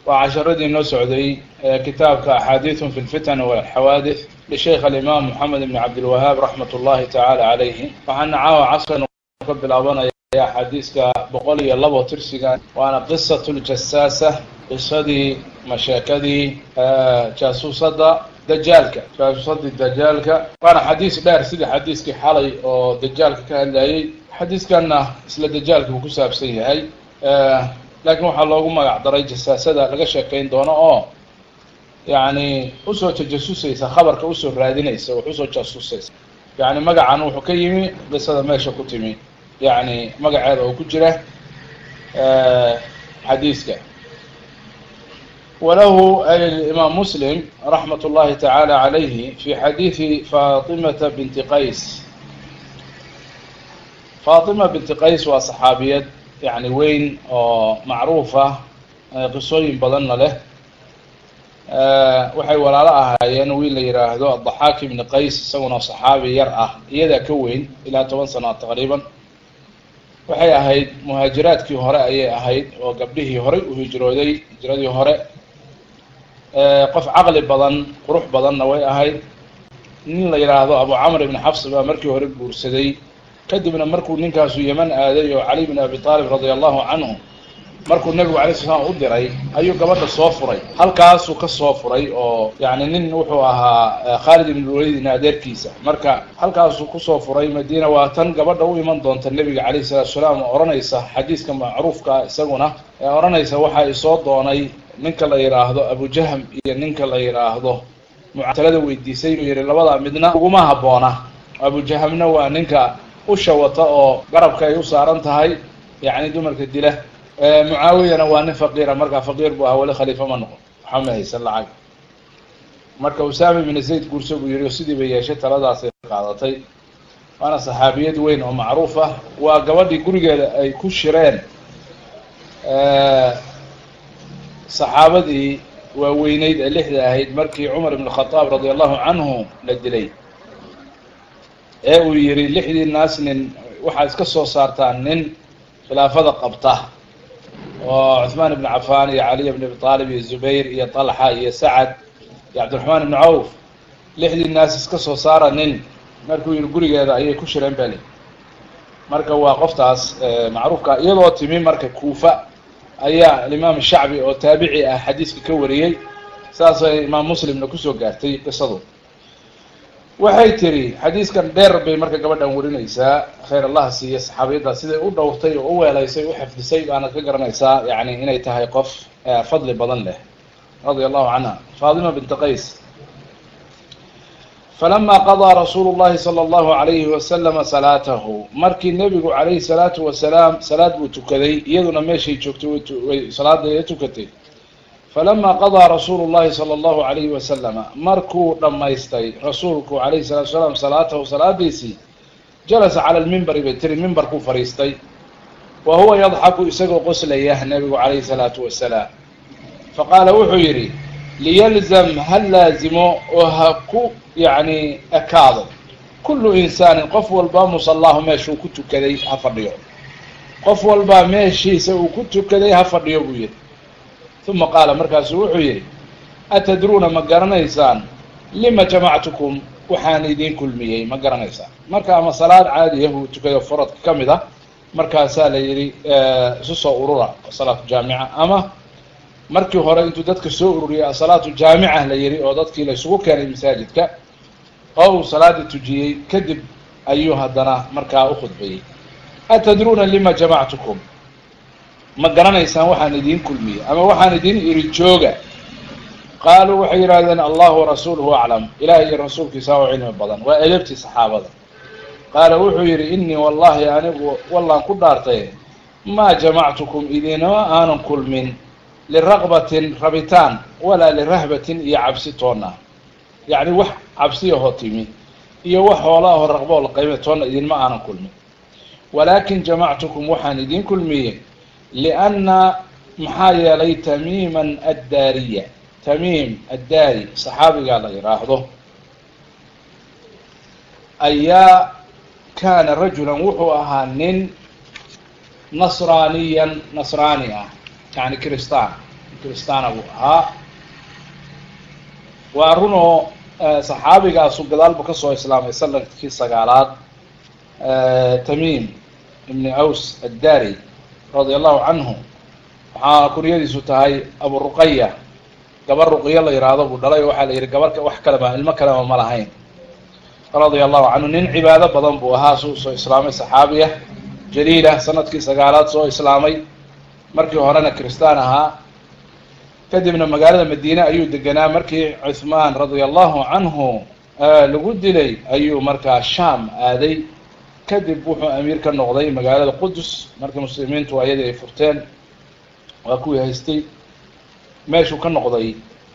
waa casharadii noo socday kitaabka axaadiiثun fi اlfitan wاlxawaadith lisheikh alimaam moxamed ibn cabdilwahaab raxmat ullahi tacaala calayhi waxaana caawa caskan ka bilaabanaya xadiiska boqol iyo labo tirsiga waana qisat ljasaasa qisadii masheekadii jaasuusadda dajaalka jaasuusadii dajaalka waana xadiis dheer sidii xadiiskii xalay oo dajaalka ka hadlayay xadiiskanna isla dajaalka uu ku saabsan yahay laakiin waxaa loogu magac daray jasaasada laga sheekayn doono oo yani usoo tajasusaysa khabarka usoo raadinaysa wax usoo jaasusaysa yani magacan wuxuu ka yimi qisada meesha ku timi yani magaceeda oo ku jira xadiiska walahu imaam muslim raxmat اllahi tacaala calayhi fi xadiidi fatimata binti qays fatima binti qays waa saxaabiyad yani weyn oo macruufa qisooyin badanna leh waxay walaalo ahaayeen wiil la yihaahdo adaxaak ibni qays isaguna saxaabi yar ah iyadaa ka weyn ilaa toban sana taqriiban waxay ahayd muhaajiraadkii hore ayay ahayd oo gabdhihii horey u hijrooday hijradii hore qof caqli badan qurux badanna way ahayd nin la yidhaahdo abu camr ibn xafs baa markii hore guursaday kadibna markuu ninkaasu yeman aaday oo cali bin abi aalib radia allahu canhu markuu nebigu alay sl slam u diray ayuu gabadha soo furay halkaasuu ka soo furay oo yani nin wuxuu ahaa khaalid ibn walid adeerkiisa marka halkaasuu kusoo furay madiina waa tan gabadha u iman doonta nebiga calayhi salatu salaam oo odhanaysa xadiiska macruufka isaguna ee odhanaysa waxaa isoo doonay ninka la yidhaahdo abujahm iyo ninka la yidhaahdo muctalada weydiisay inuu yihi labadaa midna uguma habboona abujahamna waa ninka usha wata oo garabka ay u saaran tahay yani dumarka dila mucaawiyana waa nin faqiira markaa faqiir bu ahaa wali khaliifa ma noqon waxaa ma haysan lacag marka usaama ibn zayd guurso buu yihi sidii bay yeeshay taladaasay qaadatay waana saxaabiyad weyn oo macruuf ah waa gabadhii gurigeeda ay ku shireen saxaabadii waaweyneyd ee lixda ahayd markii cumar ibn khadaab radia allahu canhu la dilay ee uu yihi lixdii naas nin waxaad iska soo saartaan nin khilaafada qabta oo cuثmaan ibn cafan iyo caliy bn abi aalib iyo zubayr iyo طalxa iyo sacad iyo cabdiraxmaan ibn cawf lixdii naas iska soo saara nin markuu yihi gurigeeda ayay ku shireen beli marka waa qoftaas macruufka iyadoo timi marka kuufa ayaa alimaam shacbi oo taabici ah xadiiska ka wariyey saasay imaam muslimna kusoo gaartay qisadu waxay tiri xadiiskan dheer bay marka gabadhan warinaysaa khayr allah siiya saxaabiyadda siday u dhowrtay oo u weelaysay u xifdisay baana ka garanaysaa yani inay tahay qof fadli badan leh radia allahu canha fatima binti qays falama qadaa rasuulu llahi sala allahu alayhi wasalama salaatahu markii nebigu calayhi salaatu wasalaam salaad buu tukaday iyaduna meeshay joogtay salaada tukatay falama qadaa rasuulu llahi sala allahu alayhi wasalama markuu dhammaystay rasuulku calayhi salatu salaam salaatahu salaadiisii jalasa cala lmimbari bay tiri mimbarkuu fadhiistay wa huwa yadxaku isagoo qoslaya nebigu calayhi salaatu wasalaam faqaala wuxuu yidhi liyalzam ha laazimo oo ha ku yacni ekaado kullu insaanin qof walbaa musallaahu meeshuu ku tukaday ha fadhiyo qof walbaa meeshiisa uu ku tukaday ha fadhiyo buu yihi uma qaala markaasuu wuxuu yidhi atadruuna ma garanaysaan lima jamactukum waxaan idiin kulmiyey ma garanaysaan marka ama salaad caadiyahu tukayo faradka ka mid a markaasaa la yidhi isu soo urura salaatu jaamica ama markii hore intuu dadka soo ururiyay asalaatu jaamica la yihi oo dadkii la isugu keenay masaajidka oo uu salaadii tujiyey kadib ayuu haddana markaa u khudbayey atadruuna lima jamactukum ma garanaysaan waxaan idiin kulmiyey ama waxaan idiin iri jooga qaaluu waxay yidhahdeen allahu warasuuluhu aclam ilaah iyo rasuulkiisa oo cilmi badan waa edebtii saxaabada qaala wuxuu yidhi inii wallahi anigu wallaan ku dhaartay maa jamactukum idinama aanan kulmin liraqbatin rabitaan walaa lirahbatin iyo cabsi toonna yacni wax cabsiyahoo timi iyo wax hoolaahoo raqbo la qayme toonna idinma aanan kulmin walaakin jamactukum waxaan idiin kulmiyey lianna maxaa yeelay tamiiman addaariya tamiim addaari saxaabigaa la yidhaahdo ayaa kaana rajulan wuxuu ahaa nin nasraaniyan nasraani ah yani kristaan kristaana buu ahaa waa run oo saxaabigaasu gadaal buu kasoo islaamay sanadkii sagaalaad tamiim ibni aws addari radia allahu canhu waxaa kunyadiisu tahay abu ruqaya gabar ruqyo la yidhaahdo buu dhalay waxaa la yidhi gabar wax kalema ilmo kalema ma lahayn radia allahu canhu nin cibaado badan buu ahaa suu soo islaamay saxaabiya jaliila sanadkii sagaalaad soo islaamay markii horena kristaan ahaa kadibna magaalada madiine ayuu deganaa markii cuthmaan radia allahu canhu lagu dilay ayuu markaa sham aaday kadib wuxuu amiir ka noqday magaalada qudus markii muslimiintu ayadii ay furteen waa kuwii haystay meeshuu ka noqday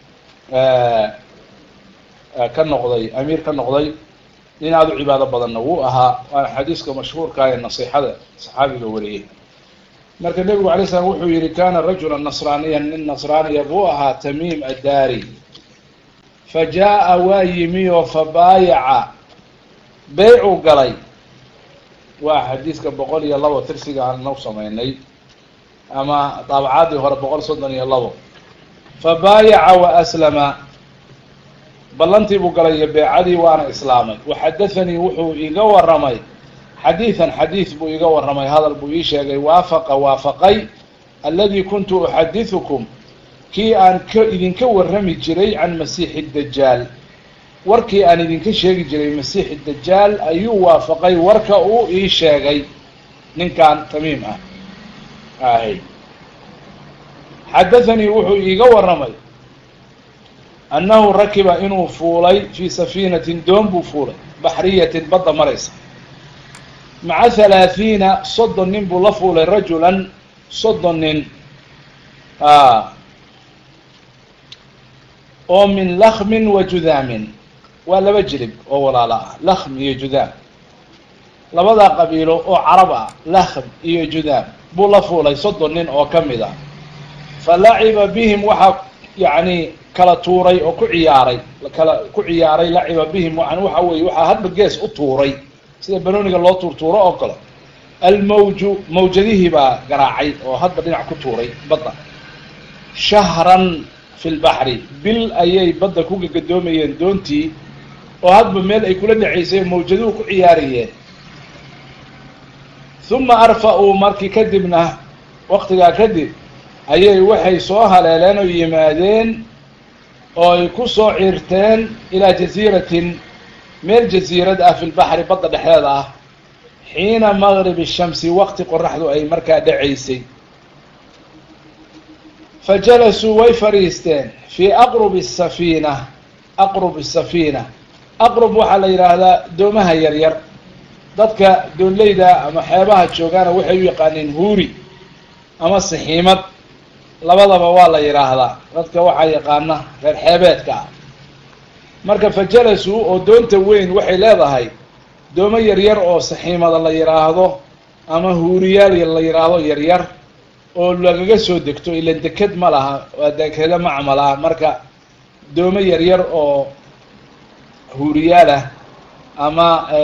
ka noqday amiir ka noqday nin aada u cibaado badanna wuu ahaa waana xadiiska mashhuurka ee nasiixada saxaabiga wariyey marka nebigu alay slam wuxuu yihi kana rajula nasraaniyan nin nasraaniya buu ahaa tamiim addaari fa jaa-a waa yimi oo fabaayaca beycuu galay waa xadiiska boqol iyo labo tirsiga aan nau sameynay ama daabacaadii hore boqol soddon iyo labo fabaayaca wa aslama ballantii buu galay iyo beecadii waana islaamay waxadathanii wuxuu iga waramay xadiidan xadiid buu iga warramay hadal buu ii sheegay waafaqa waafaqay alladii kuntu uxadiثukum kii aan ka idinka warrami jiray can masiixi dajaal warkii aan idinka sheegi jiray masiixi dajaal ayuu waafaqay warka uu ii sheegay ninkan tamiim ah ahy xadathanii wuxuu iiga warramay annahu rakiba inuu fuulay fii safiinatin doon buu fuulay baxriyatin badda maraysa maca halaahiina soddon nin buu la fuulay rajulan soddon nin oo min lakmin wa judaamin waa laba jilib oo walaalo ah lakhm iyo judaam labadaa qabiilo oo carab ah lakhm iyo judaam buu la fuulay soddon nin oo ka mid ah fa laciba bihim waxaa yacni kala tuuray oo ku ciyaaray kala ku ciyaaray laciba bihim yani waxa weeye waxaa hadba gees u tuuray sida banooniga loo tuurtuuro oo kale almawju mawjadihii baa garaacay oo hadba dhinac ku tuuray badda shahran fi lbaxri bil ayay badda ku gagadoomayeen doontii oo hadba meel ay kula dhacaysay mawjaduhu ku ciyaarayeen uma arfa-uu markii kadibna waktigaa kadib ayay waxay soo haleeleen oo yimaadeen oo ay ku soo ciirteen ilaa jasiiratin meel jasiirad ah fi lbaxri badda dhexdeeda ah xiina maqrib shamsi waqti qoraxdu ay markaa dhacaysay fa jalasuu way fadhiisteen fii aqrubi safiina aqrub safiina aqrub waxaa la yidhaahdaa doomaha yaryar dadka doonleyda ama xeebaha joogaana waxay u yaqaaneen huuri ama sixiimad labadaba waa la yidhaahdaa dadka waxaa yaqaana reer xeebeedka ah marka fa jalasuu oo doonta weyn waxay leedahay doomo yaryar oo saxiimada la yidhaahdo ama huuriyaal la yidhaahdo yaryar oo lagaga soo degto ilan deked ma laha waa dekeda macmal ah marka doomo yaryar oo huuriyaal ah ama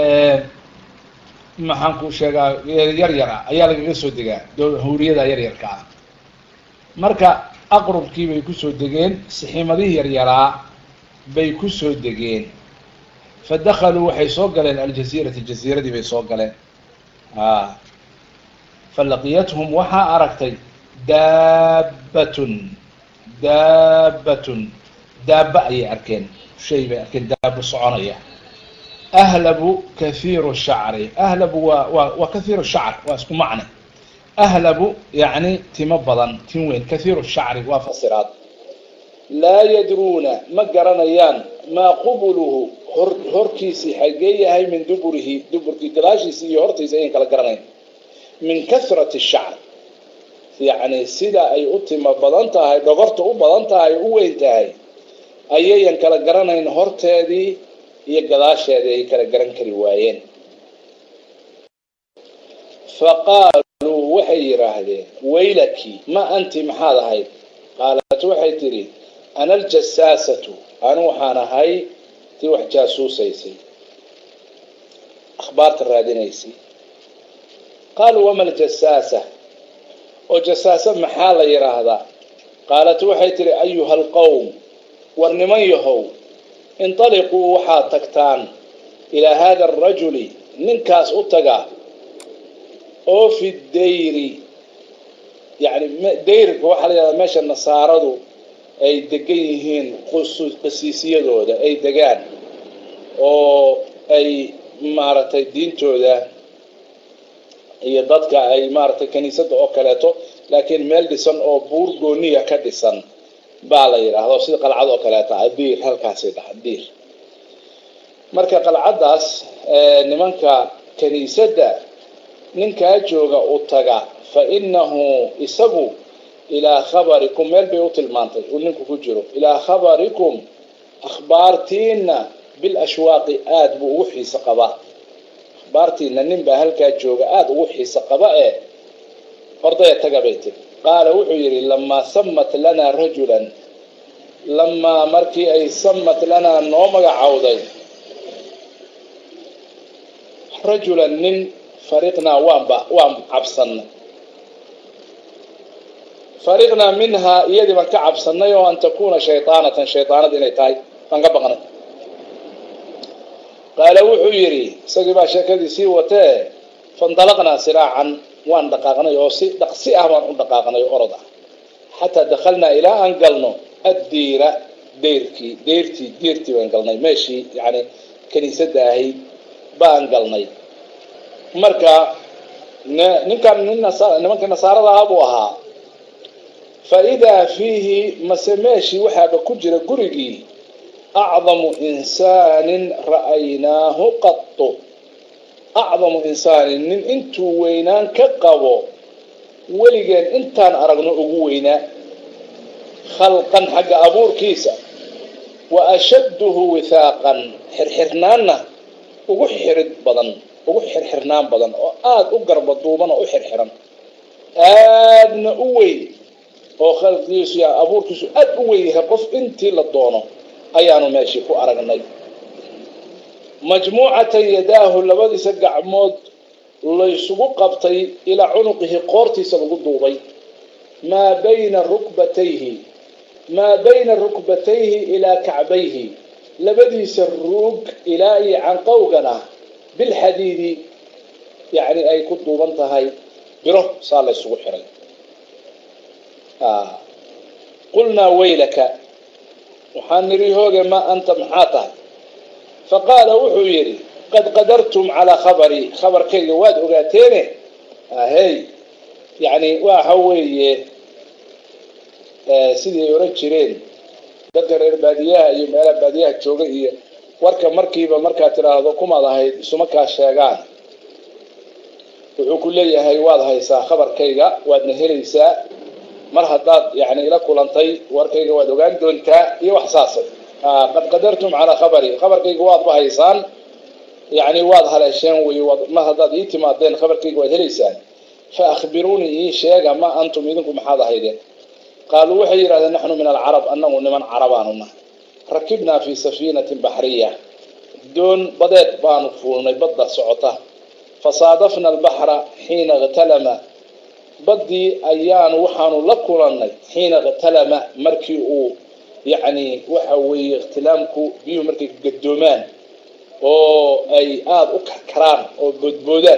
maxaan ku sheegaa yar yar ah ayaa lagaga soo degaa huuriyada yaryarka ah marka aqrubkii bay kusoo degeen sixiimadihii yaryaraa bay kusoo degeen fa dakaluu waxay soo galeen aljaziirati jaziiradii bay soo galeen a falaqiyathum waxaa aragtay daabbatun daabbatun daaba ayay arkeen shay bay arkeen daabo soconaya ahlabu kahiiru shacri ahlabu waa waa waa kahiiru shacr waa isku macne ahlabu yacni timo badan tin weyn kahiiru shacri waa fasiraad laa yadruuna ma garanayaan maa qubuluhu hor horkiisii xagee yahay min duburihi duburkii gadaashiisi iyo hortiisa ayan kala garanayn min kahrati shacr yacni sida ay u timo badan tahay dhogorta u badan tahay u weyn tahay ayayan kala garanayn horteedii iyo gadaasheedii ay kala garan kari waayeen faqaaluu waxay yidhaahdeen waylaki ma anti maxaad ahayd qaalat waxay tidhi ana aljasaasatu anu waxaan ahay tii wax jaasuusaysay akhbaarta raadinaysay qaaluu wama aljasaasa oo jasaasa maxaa la yidhaahdaa qaalat waxay tihi ayuha alqowm war niman yahow intaliquu waxaad tagtaan ilaa hada arajuli ninkaas u taga oo fi dayri yani dayrka waxaa la yidhahdaa meesha nasaaradu ay degan yihiin qasiisiyadooda ay degaan oo ay maaragtay diintooda iyo dadka ay maaragtay kaniisadda oo kaleeto laakiin meel dhisan oo buur gooniya ka dhisan baa la yidhaahdo sida qalcad oo kaleeto ah diir halkaasay dhaha diir marka qalcaddaas nimanka kaniisadda ninkaa jooga u taga fa inahu isagu ilaa khabarikum meel bay u tilmaantay uu ninku ku jiro ilaa khabarikum akhbaartiina bil ashwaaqi aada buu ugu xiiso qabaa akhbaartiina nin baa halkaa jooga aada ugu xiiso qaba ee hordaya taga bay tiri qaala wuxuu yidhi lamaa samat lanaa rajulan lamaa markii ay samat lanaa noo magacowday rajulan nin fariqnaa waanba waan cabsannay fariqnaa minhaa iyadii baan ka cabsannay oo an takuuna shaydaanatan shaydaanad inay tahay baan ka baqnay qaala wuxuu yidhi isagii baa sheekadii sii watee fandalaqnaa siraacan waan dhaqaaqnay oo si dhaqsi ah baan u dhaqaaqnay oo orod ah xataa dakhalnaa ilaa aan galno addiira deyrkii deyrtii deyrtii baan galnay meeshii yani kaniisadda ahayd baan galnay marka ninkan nin nimankii nasaarada ah buu ahaa fa idaa fiihi mase meeshii waxaaba ku jira gurigii acdamu insaanin ra'aynaahu qatu acdamu insaanin nin intuu weynaan ka qabo weligeen intaan aragno ugu weynaa khalqan xagga abuurkiisa wa ashadduhu wihaaqan xirxirnaanna ugu xirid badan ugu xirxirnaan badan oo aada u garba duuban oo u xirxiran aadna u weyn oo khalqigiisu ya abuurkiisu aada u weyn yahay qof intii la doono ayaanu meeshii ku aragnay majmuucatan yadaahu labadiisa gacmood laysugu qabtay ilaa cunuqihi qoortiisa lagu duubay maa bayna rukbatayhi maa bayna rukbatayhi ilaa kacbayhi labadiisa ruug ilaa iyo canqowgana bilxadiidi yani ay ku duuban tahay biro saa laysugu xiray qulnaa waylaka waxaan nidhi hooge ma anta maxaa tahay faqaala wuxuu yidhi qad qadartum calaa khabarii khabarkayga waad ogaateene ahey yani waxa weeye sidii ay oran jireen dadka reer baadiyaha iyo meelaha baadiyaha jooga iyo warka markiiba markaad tidhaahdo kumaad ahayd isuma kaa sheegaan wuxuu ku leeyahay waad haysaa khabarkayga waadna helaysaa mar haddaad yani ila kulantay warkayga waad ogaan doontaa iyo wax saasay qad qadartum calaa khabari khabarkayga waadba haysaan yani waad haleesheen wey mar haddaad ii timaadeen khabarkayga waad helaysaan fa akhbiruunii ii sheega ma antum idinku maxaad ahaydeen qaaluu waxay yidhahdeen naxnu min alcarab anagu niman carabaanu nahay rakibnaa fi safiinatin baxriya doon badeed baanu fuulnay badda socota fasaadafna albaxra xiina ikhtalama baddii ayaanu waxaanu la kulannay xiina ikhtalama markii uu yacni waxa weeye ikhtilaamku biyuhu markay gadoomaan oo ay aada u karkaraan oo boodboodaan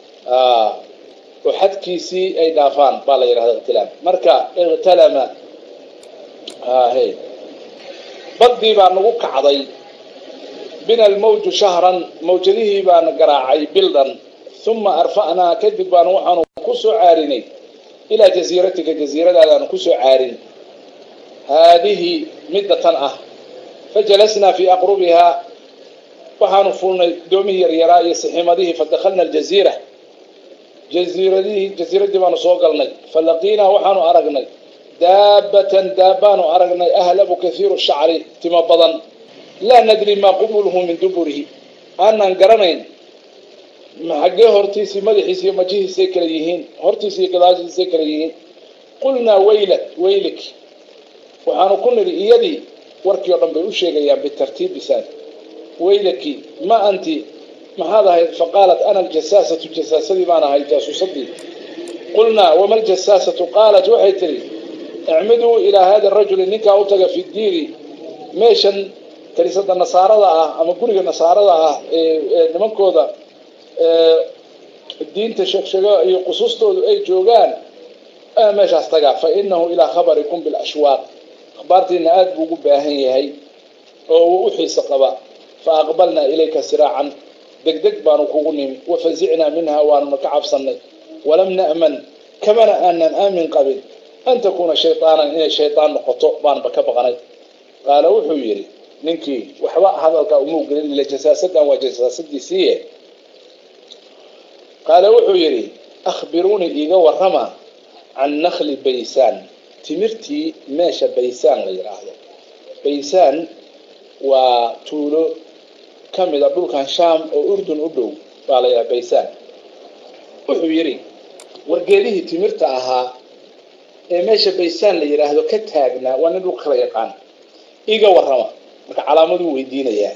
oo xadkiisii ay dhaafaan baa la yidhahda ikhtilaam marka ikhtalama he baddii baa nagu kacday bina almawju shahran mawjadihii baana garaacay bildan uma arfa'naa kadib baanu waxaanu ku soo caarinay ilaa jasiiratika jasiiradaadaanu kusoo caarin haadihi midda tan ah fajalasnaa fii aqrubihaa waxaanu fuulnay doomihii yaryaraa iyo siximadihii fadakalna aljaziira jaziiradihii jasiiradii baanu soo galnay falaqiinaa waxaanu aragnay daabatan daabbaanu aragnay ahlabu kathiiru shacri timo badan laa nadri maa qubuluhu min duburihi aanaan garanayn xaggee hortiisii madaxiisi iyo majihiisay kala yihiin hortiisi iyo gadaashiisay kala yihiin qulnaa waylat waylik waxaanu ku nidhi iyadii warkii oo dhan bay u sheegayaan bitartiib bisaan waylaki ma anti maxaad ahayd faqaalat ana aljasaasatu jasaasadii baan ahay jaasuusadii qulnaa wama aljasaasatu qaalat waxay tihi icmiduu ilaa hada rajuli ninkaa u taga fi diini meeshan kaniisada nasaarada ah ama guriga nasaarada ah ee nimankooda diinta sheegsheego iyo qusuustoodu ay joogaan meeshaas tagaa fa inahu ilaa khabarikum bilashwaaq akhbaartiina aada buu ugu baahan yahay oo uu u xiiso qaba fa aqbalnaa ilayka siraacan degdeg baanu kugu nimi wafazicnaa minha waanuna ka cabsanay walam na'man kamana aanan aamin qabin an takuuna shayaanan inay shayaan noqoto baanba ka baqnay qaala wuxuu yidhi ninkii waxba hadalkaa umuu gelin ila jasaasadan waa jasaasadiisiiye qaala wuxuu yidhi akhbiruunii iiga warrama can nakli baysaan timirtii meesha baysaan la yidhaahdo baysaan waa tuulo ka mid a dhulkan shaam oo urdun u dhow baa la yidhaha baysaan wuxuu yidhi wargeedihii timirta ahaa ee meesha baysaan la yidhaahdo ka taagnaa waa nin dhulka kala yaqaan iiga warrama marka calaamaduu weydiinayaa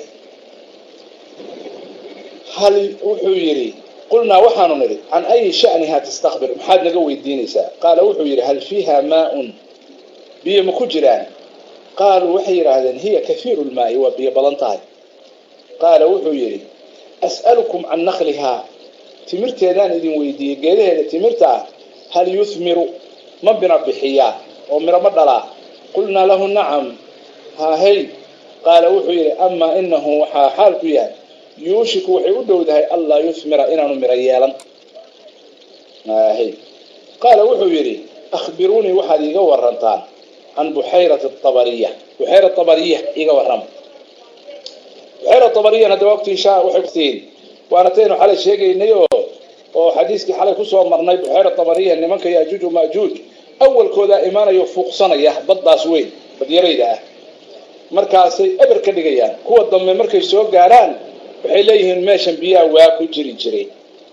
hal wuxuu yidhi qulnaa waxaanu nidhi can ayi shaniha tastakbir maxaad naga weydiinaysaa qaala wuxuu yidhi hal fiiha maa-un biyo ma ku jiraan qaaluu waxay yidhaahdeen hiya kahiiru lmaa'i waa biyo badan tahay qaala wuxuu yidhi as'alukum can naklihaa timirteedaan idin weydiiyey geedaheeda timirta ah hal yuhmiru ma bina bixiyaa oo miro ma dhalaa qulnaa lahu nacam haahey qaala wuxuu yidhi amaa inahu waxaa xaal ku yahay yuushiku waxay u dhowdahay allaa yuhmira inaanu miro yeelan haahey qaala wuxuu yidhi akhbiruunii waxaad iiga warantaan can buxayrati abariya buxayra abariya iiga warrama buxayra abariyan hadda waqtii shaa waxay kutiin waana taynu xalay sheegaynay oo oo xadiiskii xalay kusoo marnay buxayra abariya nimanka yaajuuj maajuuj awalkoodaa imaanayo fuuqsanaya baddaas weyn badyarayda ah markaasay eber ka dhigayaan kuwa dambe markay soo gaaraan waxay leeyihiin meeshan biyaha waa ku jiri jiray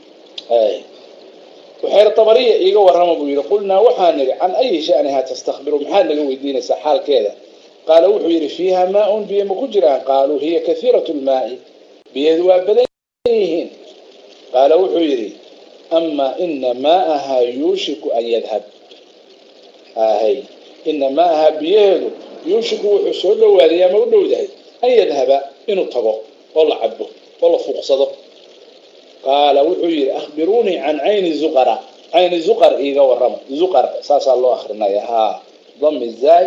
buxayra abariya iiga warrama buu yidhi qulnaa waxaa nidhi can ayi shaniha tastakbiru maxaad naga weydiinaysaa xaalkeeda qaala wuxuu yidhi fiiha maa-un biyo ma ku jiraan qaaluu hiya kahiiratu lmaa'i biyaheedu waa badan yihiin qaala wuxuu yidhi amaa ina maa'ahaa yuushiku an yadhab ahay ina maa'ahaa biyaheedu yuushiku wuxuu soo dhowaaday ama u dhowdahay an yadhaba inuu tago oo la cabo oo la fuuqsado qaala wuxuu yidhi akhbiruunii can cayni zuqara cayni zuqar iiga warrama zuqar saasaa loo akrinaya haa dami zaay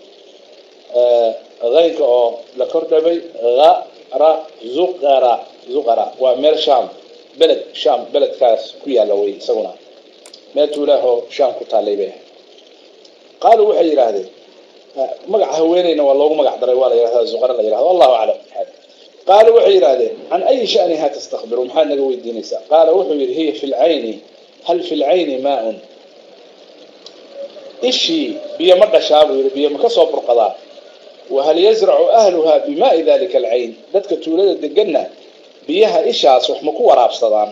haynka oo la kordhabay ara zuqara zuqara waa meel shaam beled shaam beledkaas ku yaalla wey isaguna meel tuulaahoo shaam ku taallay bay qaaluu waxay yidhaahdeen magaca haweeneyna waa loogu magac daray waa la yidhahda zuqara la yidhahdo allahu aclam qaaluu waxay yidhahdeen can ayi shaniha tastakbiru maxaad naga weydiinaysaa qaala wuxuu yidhi hiya fi lcayni hal fi lcayni maa-un ishii biyo ma dhashaa buu yidhi biyo ma ka soo burqadaa wahal yazracu ahluha bimaai dalika alcayn dadka tuulada deganna biyaha ishaas wax ma ku waraabsadaan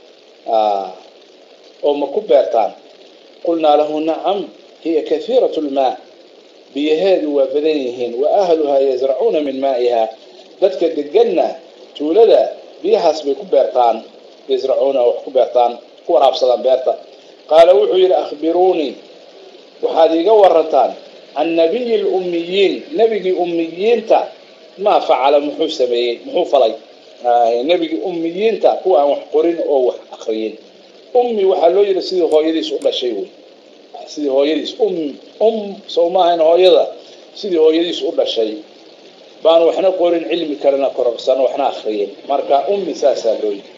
oo ma ku beertaan qulnaa lahu nacam hiya kahiiratu lmaa biyaheedu waa badan yihiin wa ahluhaa yazracuuna min maa'iha dadka deganna tuulada biyahaas bay ku beertaan yazracuuna wax ku beertaan ku waraabsadaan beerta qaala wuxuu yidhi akhbiruunii waxaad iiga warantaan can nabiyi lummiyiin nebigii ummiyiinta maa facala muxuu sameeyey muxuu falay nebigii ummiyiinta kuwa aan wax qorin oo wax akriyin ummi waxaa loo yidhi sidii hooyadiis u dhashay wey sidii hooyadiis um um sow maahayn hooyada sidii hooyadiis u dhashay baan waxna qorin cilmi kalena kororsan waxna akriyin marka ummi saasaa loo yidhi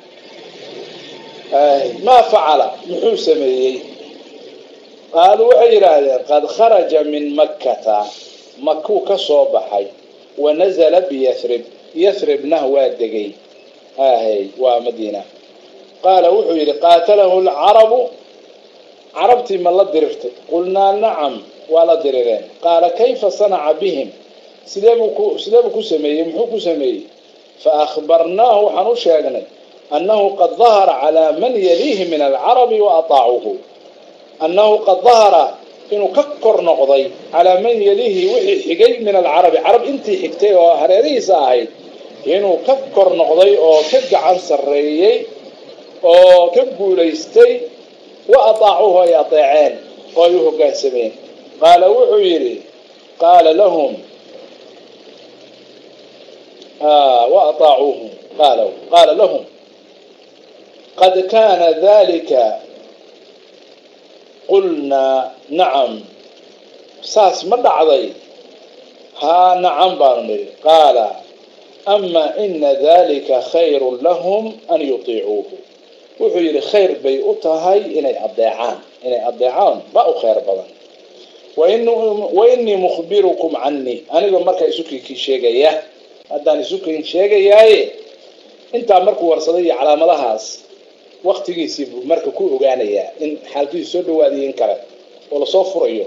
maa facala muxuu sameeyey qaaluu waxay yidhaahdeen qad kharaja min makkata makuu ka soo baxay wa nazala biyathrib yathribna waa degay ahay waa madiina qaala wuxuu yidhi qaatalahu lcarabu carabtii ma la dirirtay qulnaa nacam waa la dirireen qaala kayfa sanaca bihim sideebuu ku sideebuu ku sameeyey muxuu ku sameeyey fa akhbarnaahu waxaan u sheegnay annahu qad dahara calaa man yaliihi min alcarabi wa ataacuuhu annahu qad dahara inuu ka kor noqday calaa man yaliihi wixii xigay min alcarabi carab intii xigtay oo hareerihiisa ahayd inuu ka kor noqday oo ka gacan sarreeyey oo ka guulaystay wa ataacuuhu ay adeeceen oo ay u hoggaansameen qaala wuxuu yidhi qaala lahum wa aطaacuuhu qaala qaala lahum qad kana dalika qulnaa nacam saas ma dhacday haa nacam baanu nidhi qaala ama ina dalika khayru lahum an yutiicuuhu wuxuu yidhi khayr bay u tahay inay adeecaan inay adeecaan ma u khayr badan wainii mukhbirukum canii anigoo markaa isukinkii sheegaya haddaan isukin sheegayaaye intaa markuu warsaday iyo calaamadahaas waktigiisii buu marka ku ogaanayaa in xaalkiisu soo dhawaadiyo in kale oo lasoo furayo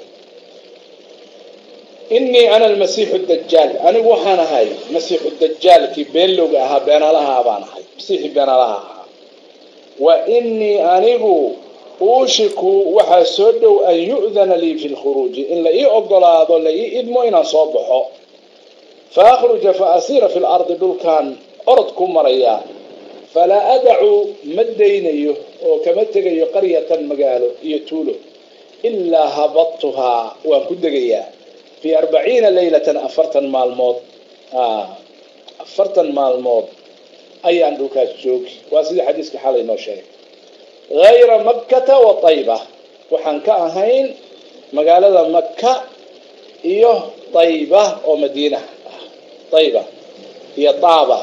inii ana almasiixu dajaal anigu waxaan ahay masiixu dajaalkii beenlowga ahaa beenaalaha baan ahay masiixii beenaalaha ahaa wa inii anigu uushiku waxaa soo dhow an yu'dana lii fi lkhuruuji in la ii ogolaado la ii idmo inaan soo baxo fa akhruja fa asiira fi lardi dhulkaan orod ku maraya falaa adacu ma daynayo oo kama tegayo qaryatan magaalo iyo tuulo ilaa habadtuhaa waan ku degayaa fi arbaciina laylatan afartan maalmood afartan maalmood ayaan dhulkaas joogi waa sidii xadiiska xalay noo sheegay hayra makkata wa tayba waxaan ka ahayn magaalada maka iyo tayba oo madiina ah tayba iyo taaba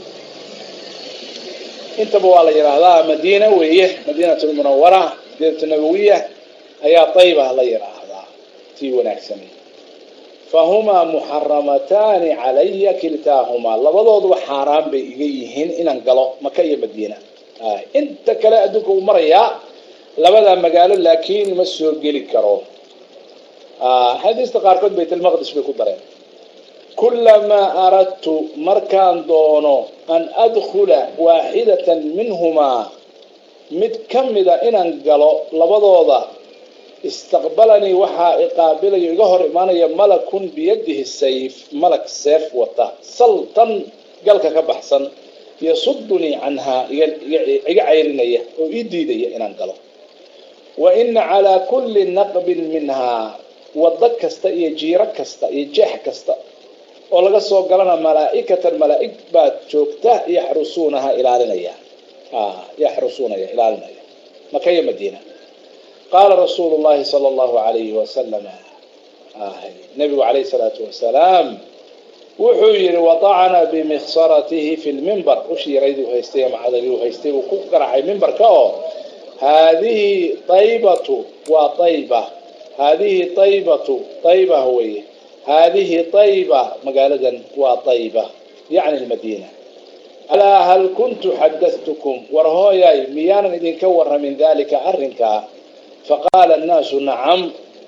intaba waa la yidhaahdaa madiina weeye madiinat lmunawara madiinatu nabawiya ayaa tayba la yidhaahdaa tii wanaagsanay fahumaa muxaramataani calaya kiltaahumaa labadooduba xaaraan bay iga yihiin inaan galo maka iyo madiina inta kale adduunka uu marayaa labadaa magaalo laakiin ma soo geli karo xadiista qaarkood baytalmaqdis bay ku dareen kulamaa aradtu markaan doono an adkhula waaxidatan minhumaa mid ka mida inaan galo labadooda istaqbalanii waxaa iqaabilayo iga hor imaanaya malakun biyadihi sayf malak seef wata saltan galka ka baxsan yasudunii canhaa iga cayrinaya oo ii diidaya inaan galo wa ina calaa kulli naqbin minhaa waddo kasta iyo jiiro kasta iyo jeex kasta oo laga soo galana malaa'ikatan malaa'ig baad joogta yaxrusuunaha ilaalinaya yaxrusuunaya ilaalinaya maka iyo madiina qaala rasuulu llahi sala allahu alayhi wasalama nabigu calayhi salaatu wasalaam wuxuu yihi waطacna bimiksaratihi fi lmimbar ushi yarayduu haystay ama cadagii haystay uu ku garaxay mimbarka oo haadihi aybatu waa ayba haadihi aybatu ayba weye haadihi ayba magaaladan waa ayba yacni lmadiina alaa hal kuntu xadatukum war hooyay miyaanan idinka waramin dalika arrinkaa faqaala annaasu nacam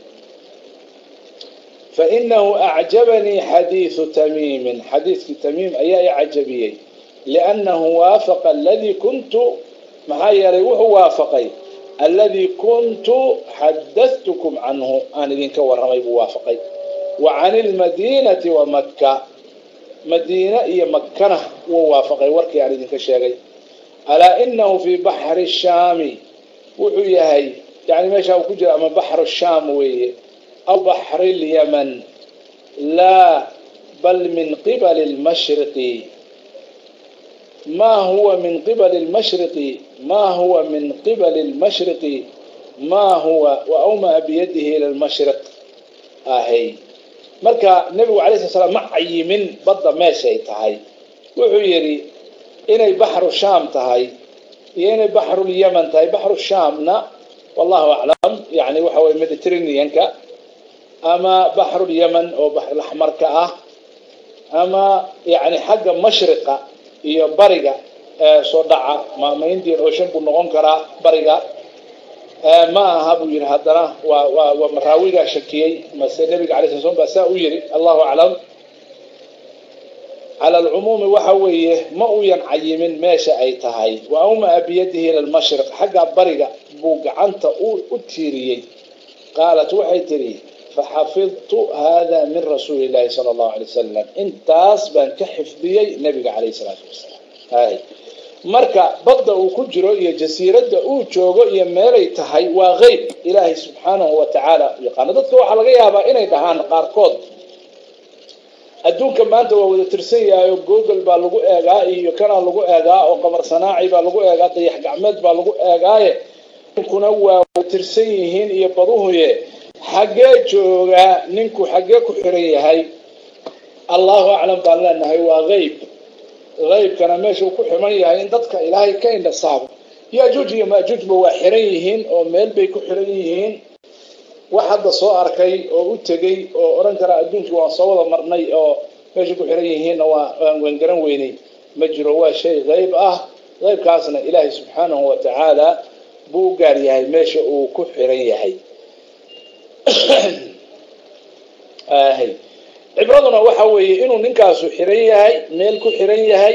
fainahu acjabanii xadiidu tamiimin xadiidkii tamiim ayaa i cajabiyey liannahu waafaqa aladii kuntu maxaa yeelay wuxuu waafaqay alladii kuntu xadadtukum canhu aan idinka warramay buu waafaqay wa can ilmadiinati wa makka madiina iyo makkana wuu waafaqay warkii aan idinka sheegay alaa inahu fii baxri shaami wuxuu yahay yani meeshaa uu ku jira ama baxru shaam weeye aw baxri lyaman laa bal min qibali lmashriqi ma huwa min qibali lmashriqi ma huwa min qibali lmashriqi ma huwa wa awmaa biyadihi ila lmashriq ahay marka nebigu alay sla slam ma cayimin badda meeshay tahay wuxuu yidhi inay baxru shaam tahay iyo inay baxrulyaman tahay baxru shaamna wallahu aclam yani waxa weye mediterraneanka ama baxrulyaman oo baxrulaxmarka ah ama yani xagga mashriqa iyo bariga ee soo dhaca ma indian ocean buu noqon karaa bariga ma aha buu yihi haddana waa waa waa maraawigaa shakiyey mase nebiga alay sla slam baa saa u yihi allahu aclam cala alcumuumi waxa weeye ma uyan cayimin meesha ay tahay wa awmaa biyadihi ila lmashriq xagga bariga buu gacanta u tiiriyey qaalat waxay tidhi faxafidtu hada min rasuuli llahi sala allahu alay wasalam intaas baan ka xifdiyey nabiga calayh salaatu wasalaam hay marka badda uu ku jiro iyo jasiiradda uu joogo iyo meelay tahay waa qeyb ilaahay subxaanahu wa tacaala yaqaano dadka waxaa laga yaabaa inay dhahaan qaarkood adduunka maanta waa wada tirsan yahay oo google baa lagu eegaa iyo kanaa lagu eegaa oo qamar sanaaci baa lagu eegaa dayax gacmeed baa lagu eegaaye kuna waa tirsan yihiin iyo baduhuye xaggee joogaa ninku xaggee ku xiran yahay allahu aclam baan leenahay waa qeyb qeybkana meeshuu ku xiran yahay in dadka ilaahay ka indhasaabo yajuuj iyo maajuujba waa xiran yihiin oo meel bay ku xiran yihiin wax hadda soo arkay oo u tegey oo odhan kara adduunkii waan soo wada marnay oo meeshay ku xiran yihiinna waa waan garan weynay ma jiro waa shay qeyb ah qeybkaasna ilaahay subxaanahu wa tacaala buu u gaar yahay meesha uu ku xiran yahay cibraduna waxa weeye inuu ninkaasu xiran yahay meel ku xiran yahay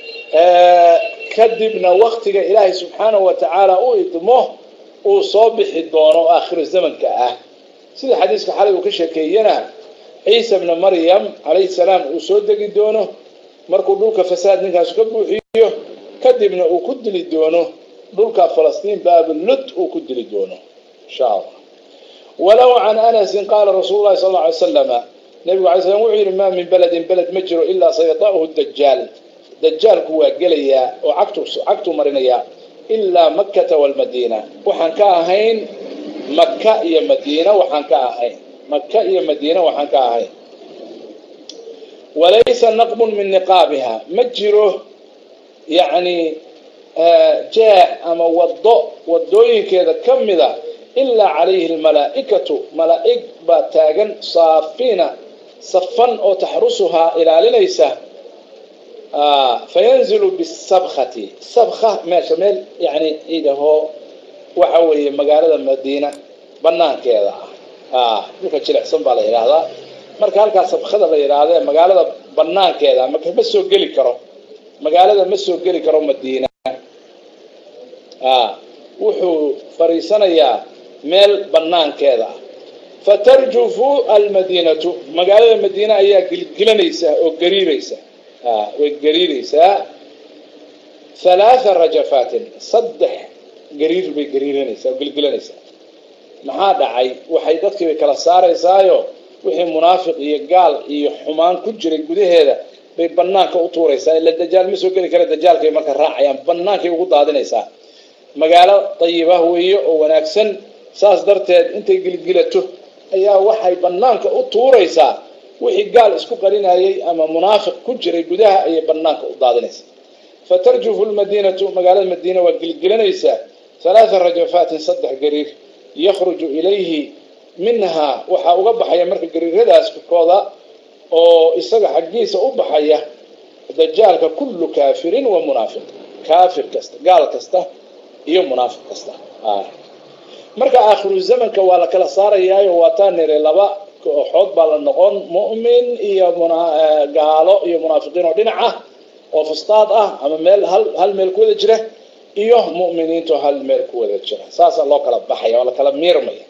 kadibna waktiga ilaahay subxaanahu wa tacaala u idmo uu soo bixi doono oo aakhiru zamanka ah sida xadiiska xalay uu ka sheekeeyena ciisa bna maryam calayhi salaam uu soo degi doono markuu dhulka fasaad ninkaasu ka buuxiyo kadibna uu ku dili doono dhulka falastiin baablud uu ku dili doono insha allah walow can anasin qaala rasuulu lahi sal lla alay slama nabigu alay slam wuxuu yidhi maa min beledin beled ma jiro ilaa sayata'uhu dajaal dajaalku waa gelayaa oo cagtu cagtuu marinayaa ilaa makkata walmadiina waxaan ka ahayn maka iyo madiina waxaan ka ahayn maka iyo madiina waxaan ka ahayn walaysa naqbun min niqaabiha ma jiro yacni jeex ama wado wadooyinkeeda ka mida ilaa calayhi almalaa'ikatu malaa'ig baa taagan saafiina safan oo taxrusuhaa ilaalinaysa fayanzilu bisabkhati sabka meesha meel yani idahoo waxa weeye magaalada madiina banaankeeda ah dhulka jilicsan baa la yidhaahdaa marka halkaa sabkada la yidhaahda magaalada banaankeeda maka ma soo geli karo magaalada ma soo geli karo madiina wuxuu fariisanayaa meel banaankeeda ah fatarjufu almadiinatu magaalada madiina ayaa gilgilanaysa oo gariiraysa way gariiraysaa halaatha rajafaatin saddex gariir bay gariiranaysaa oo gilgilanaysaa maxaa dhacay waxay dadkii bay kala saaraysaayo wixii munaafiq iyo gaal iyo xumaan ku jiray gudaheeda bay banaanka u tuuraysaa ila dajaal ma soo geli kara dajaalkay marka raacayaan banaankay ugu daadinaysaa magaalo dayibah weeye oo wanaagsan saas darteed intay gilgilato ayaa waxay banaanka u tuuraysaa wixii gaal isku qarinayay ama munaafiq ku jiray gudaha ayay banaanka u daadinaysaa fatarjufu lmadiinatu magaalada madiina waa gilgilanaysaa halaatha rajafaatin saddex gariir yakhruju ilayhi minhaa waxaa uga baxaya marka gariiradaas kooda oo isaga xaggiisa u baxaya dajaalka kullu kaafirin wa munaafiq kaafir kasta gaal kasta iyo munaafiq kasta marka aakhiru zamanka waa la kala saarayaayo waataa niri laba kooxood baa la noqon mu'min iyo gaalo iyo munaafiqiin oo dhinac ah oo fustaad ah ama meel hal hal meel ku wada jira iyo mu'miniinto hal meel ku wada jira saasaa loo kala baxaya oo la kala miirmaya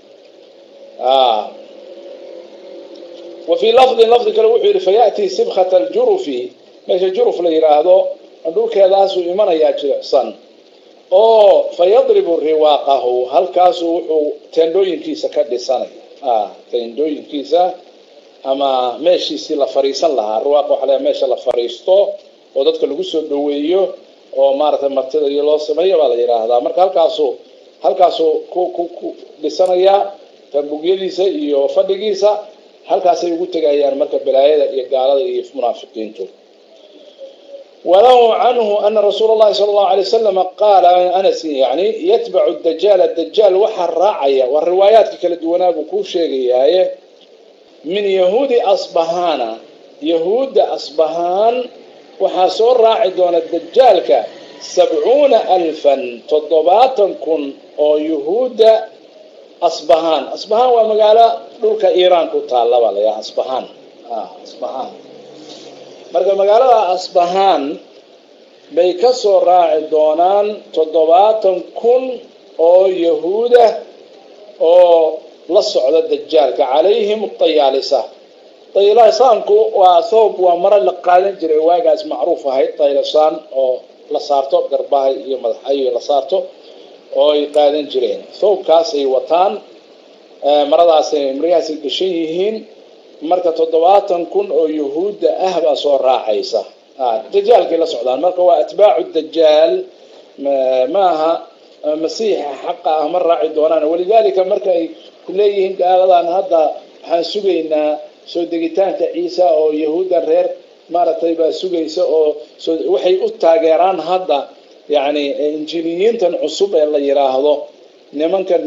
wa fii lafdin lafdi kale wuxuu yidhi fayaأtii sibkata aljurufi meesha juruf la yidhaahdo dhulkeedaasuu imanayaa jilicsan oo fayadribu riwaaqahu halkaasuu wuxuu teendhooyinkiisa ka dhisanaya teendhooyinkiisa ama meeshiisii la fariisan lahaa riwaaq waxa la meesha la fariisto oo dadka lagu soo dhaweeyo oo maaragtay martida iyo loo sameeyo baa la yidhaahdaa marka halkaasuu halkaasuu ku ku ku dhisanayaa tambugyadiisa iyo fadhigiisa halkaasay ugu tegayaan marka balaayada iyo gaalada iyo munaafiqiintu وله عنه أن رسول الله صلى الله عليه وسلم قال أنس يعني يتبع الدجال الدجال وحر راعية والروايات كلا دونا بكو شيء من يهود أصبهان يهود أصبهان وحاسور راعي دون الدجال ك سبعون ألفا تضباطا كن أو يهود أصبهان أصبهان ومقالة دولك إيران كتالا ولا يا أصبهان آه أصبهان marka magaalada asbahaan bay ka soo raaci doonaan toddobaatan kun oo yahuuda oo la socda dajaalka calayhim tayaalisa taylisaanku waa thoob waa maro la qaadan jiray waagaas macruuf ahayd taylisaan oo la saarto garbaha iyo madaxayo la saarto oo ay qaadan jireen thawbkaasay wataan maradaasay maryahaasay gashan yihiin marka toddobaatan kun oo yahuudda ah baa soo raacaysa dajaalkay la socdaan marka waa atbaacu dajaal ma aha masiixa xaqa ah ma raaci doonaan walidaalika marka ay ku leeyihiin gaaladan hadda waxaan sugaynaa soo degitaanka ciisa oo yahuuddan reer maaragtay baa sugaysa oo waxay u taageeraan hadda yacni injiliyiintan cusub ee la yidhaahdo nimankan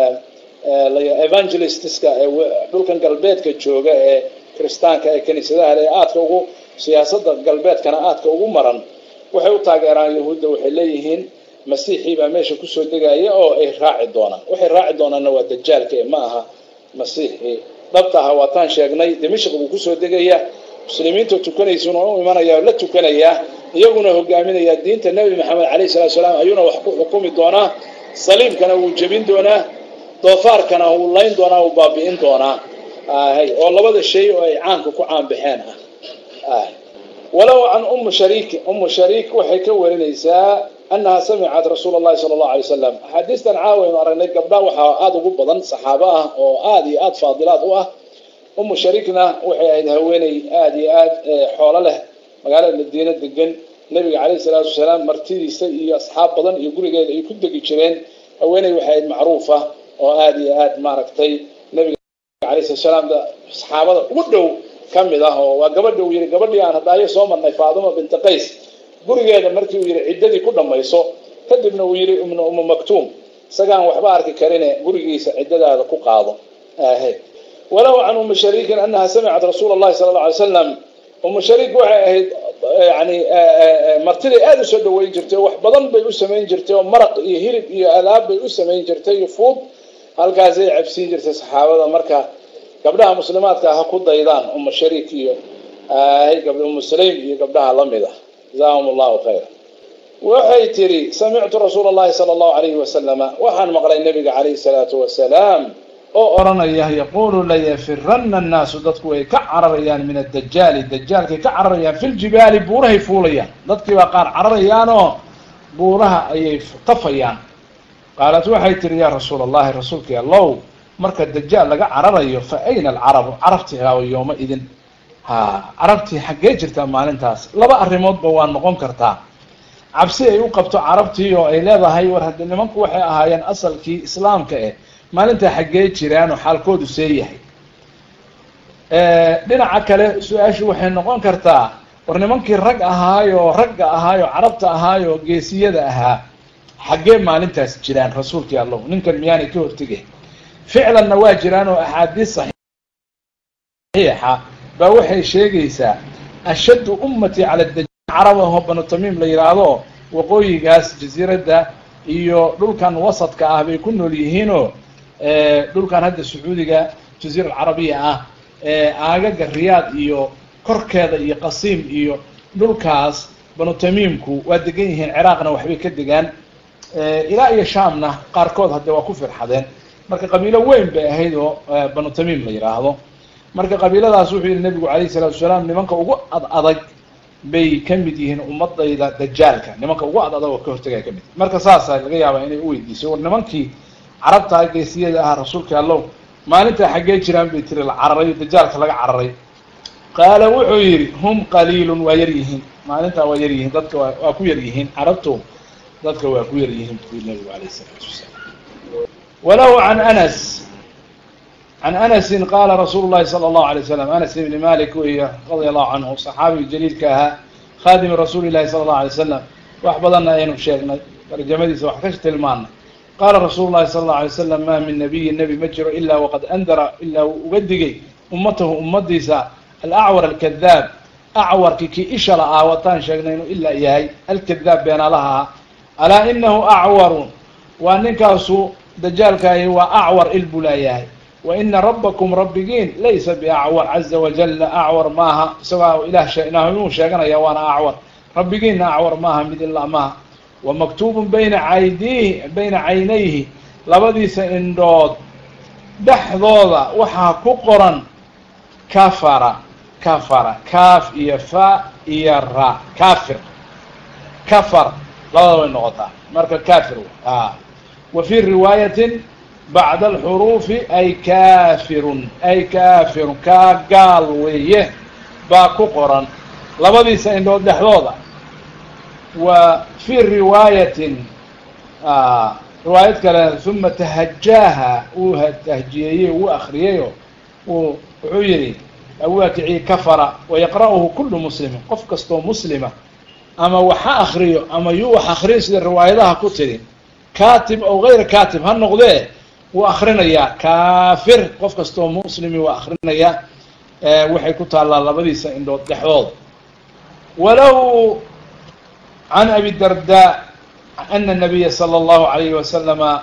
evangelistska ee dhulkan galbeedka jooga ee kiristaanka ee kiniisadaha ee aadka ugu siyaasadda galbeedkana aadka ugu maran waxay u taageeraan yahuudda waxay leeyihiin masiixii baa meesha kusoo degaya oo ay raaci doonaan waxay raaci doonaanna waa dajaalka ee ma aha masiixii dhabta aha waataan sheegnay dimashq buu kusoo degaya muslimiinta tukanaysuuna u imanaya la tukanayaa iyaguna hogaaminayaa diinta nebi maxamed calayh salatu salaam ayuuna wax ku xukumi doonaa saliibkana wuu jebin doonaa doofaarkana wuu layn doonaa wuu baabi'in doonaa oo labada shay oo ay caanka ku caanbaxeen ah walow can umu shariik umu shariik waxay ka warinaysaa annaha samicat rasuula allahi sala allahu alay wasalam axaadiistan caawaynu aragnay gabdha waxaa aada ugu badan saxaabo ah oo aada iyo aada faadilaad u ah umu shariikna waxay ahayd haweeney aada iyo aada xoolo leh magaalada madiina degan nabiga calayhi salaatu wasalaam martidiisa iyo asxaab badan iyo gurigeeda ay ku degi jireen haweeney waxay ahayd macruufa oo aada iyo aada maaragtay nabiga alayh salatu salaam saxaabada ugu dhow ka mid ah oo waa gabadha uu yihi gabadhii aan hadaayo soo marnay faadima binti qays gurigeeda markii uu yihi ciddadii ku dhammayso kadibna uu yihi ibnu umu maktuum isagaan waxba arki karine gurigiisa ciddadaada ku qaado ahayd walow can umi shariikin anaha samicat rasuula allahi sala alla alay slam umu shariik waxay ahayd yani martiday aada u soo dhaweyn jirtay wax badan bay u samayn jirtay oo maraq iyo hilib iyo alaab bay u samayn jirtay iyo fuud halkaasay cabsiin jirtay saxaabada marka gabdhaha muslimaadka ha ku daydaan umu shariik iyo umu sulaym iyo gabdhaha lamid ah jazaahum allahu khayra waxay tiri samictu rasuula allahi sala allahu alayhi wasalama waxaan maqlay nabiga calayhi salaatu wasalaam oo odhanaya yaquulu layafirana annaasu dadku way ka cararayaan min adajaali dajaalkay ka cararayaan fi ljibaali buurahay fuulayaan dadkii baa qaar cararayaanoo buuraha ayay tafayaan qaalat waxay tihi yaa rasuula allahi rasuulkii allow marka dajaal laga cararayo fa ayna alcarabu carabtii haawa yooma idin ha carabtii xaggee jirtaa maalintaas laba arrimoodba waa noqon kartaa cabsi ay u qabto carabtii oo ay leedahay war haddii nimanku waxay ahaayeen asalkii islaamka eh maalintaa xaggee jiraanoo xaalkoodu see yahay dhinaca kale su-aashu waxay noqon kartaa war nimankii rag ahaayoo ragga ahaayoo carabta ahaayoo geesiyada ahaa xaggee maalintaas jiraan rasuulkii allahu ninkan miyaanay ka hortegay ficlanna waa jiraan oo axaadiis saxiixa baa waxay sheegaysaa ashaddu ummati cala dajaal carabaho banu tamiim la yidhaahdo waqooyigaas jasiiradda iyo dhulkan wasadka ah bay ku nool yihiinoo dhulkan hadda sacuudiga jaziira alcarabiya ah aagaga riyaad iyo korkeeda iyo qasiim iyo dhulkaas banu tamiimku waa degan yihiin ciraaqna waxbay ka degaan ilaa iyo shaamna qaarkood hadde waa ku firxadeen marka qabiilo weyn bay ahayd oo banu tamiim la yidhaahdo marka qabiiladaas wuxuu yihi nabigu calayhi salatu wasalaam nimanka ugu ad adag bay ka mid yihiin ummadayda dajaalka nimanka ugu ad adag oo ka hortagaya ka mid marka saasa laga yaabaa inay uweydiisay war nimankii carabtaa geesiyada ahaa rasuulka allow maalintaa xaggee jiraan bay tiri la cararay dajaalka laga cararay qaala wuxuu yidhi hum qaliilun waa yar yihiin maalintaa waa yar yihiin dadka waa waa ku yar yihiin carabtu dadka waa ku yar yihiin buu yiri nabigu alayh isalaatu wasalaam walow can anas can anasin qaala rasuulu llahi sala allahu alay waslam anas ibni malik weeye radia allahu canhu saxaabiga jaliilka ahaa khaadimi rasuuli llahi sala allahu alay wasalam wax badanna aynu sheegnay tarjamadiisa wax ka tilmaanay qaala rasuulu llahi sala allahu alay wasalam ma min nabiyin nebi ma jiro ilaa waqad andara ilaa uu uga digay ummatahu ummadiisa alacwar alkadaab acwarkii kii isha la ah wataan sheegnay inuu ilaa yahay alkadaab beenaalaha ah alaa inahu acwaru waa ninkaasu dajaalkaahi waa acwar il buu laayahay wa ina rabbakum rabbigiin laysa biacwar caza wajala acwar maaha isagoo ilah inuu sheeganaya waana acwar rabbigiinna acwar maaha mid ilaa maaha wa maktuubun bayna caydiihi bayna caynayhi labadiisa indhood dhexdooda waxaa ku qoran kafara kafara kaaf iyo fa iyo ra kafir kafar labada way noqotaa marka kafir wa fi riwaayatin bacda alxuruufi ay kafirun ay kafirun kaa gaal weeye baa ku qoran labadiisa indhood dhexdooda wa fi riwaayatin riwaayad kale uma tahajaaha uu tahjiyeeyey uu akriyayo uu wuxuu yihi waa kicii kafara wayaqra'uhu kulu muslimin qof kastoo muslima ama waxa akriyo ama yuu wax akriyo sida riwaayadaha ku tiri katib aw gayra katib ha noqdee wuu akrinayaa kafir qof kastoo muslimi waa akrinayaa waxay ku taallaa labadiisa indhood dhexdood walow can abi darda ana nabiya salى اllahu alayhi wasalama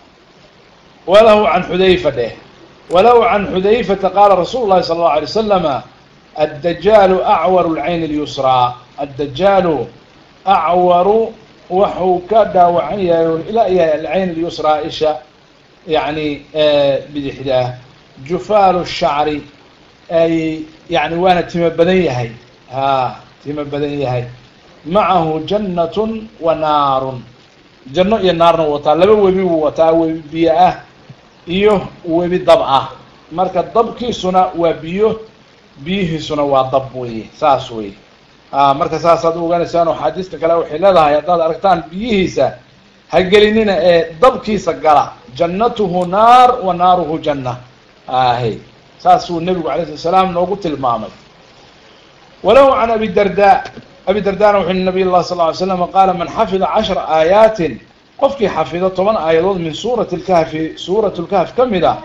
walahu can xudayfa dheh walow can xudayfata qaala rasuulu lahi sala اllahu alay wasalama addajaalu acwaru lcayn اlyusraa addajaalu acwaru waxuu ka dhaawacan yahay ilaa yahay alcayn اlyusraa isha yani bidixdaa jufaalu shacri ay yani waana timo badan yahay ha timo badan yahay macahu jannatun wa naarun janno iyo naarna u wataa laba webi buu wataa webi biyo ah iyo webi dab ah marka dabkiisuna waa biyo biyihiisuna waa dab weye saas wey marka saasaad u ogaanaysaan axaadiista kale waxay leedahay haddaad aragtaan biyihiisa ha gelinina ee dabkiisa gala jannatuhu naar wa naaruhu janna ahe saasuu nebigu alay slat slaam noogu tilmaamay walahu can abi darda abi dardana wuxu nabiy lah sal ly slam qaala man xafida cashra aayaatin qofkii xafido toban aayadood min suurati lkahfi suurat lkahf ka mid a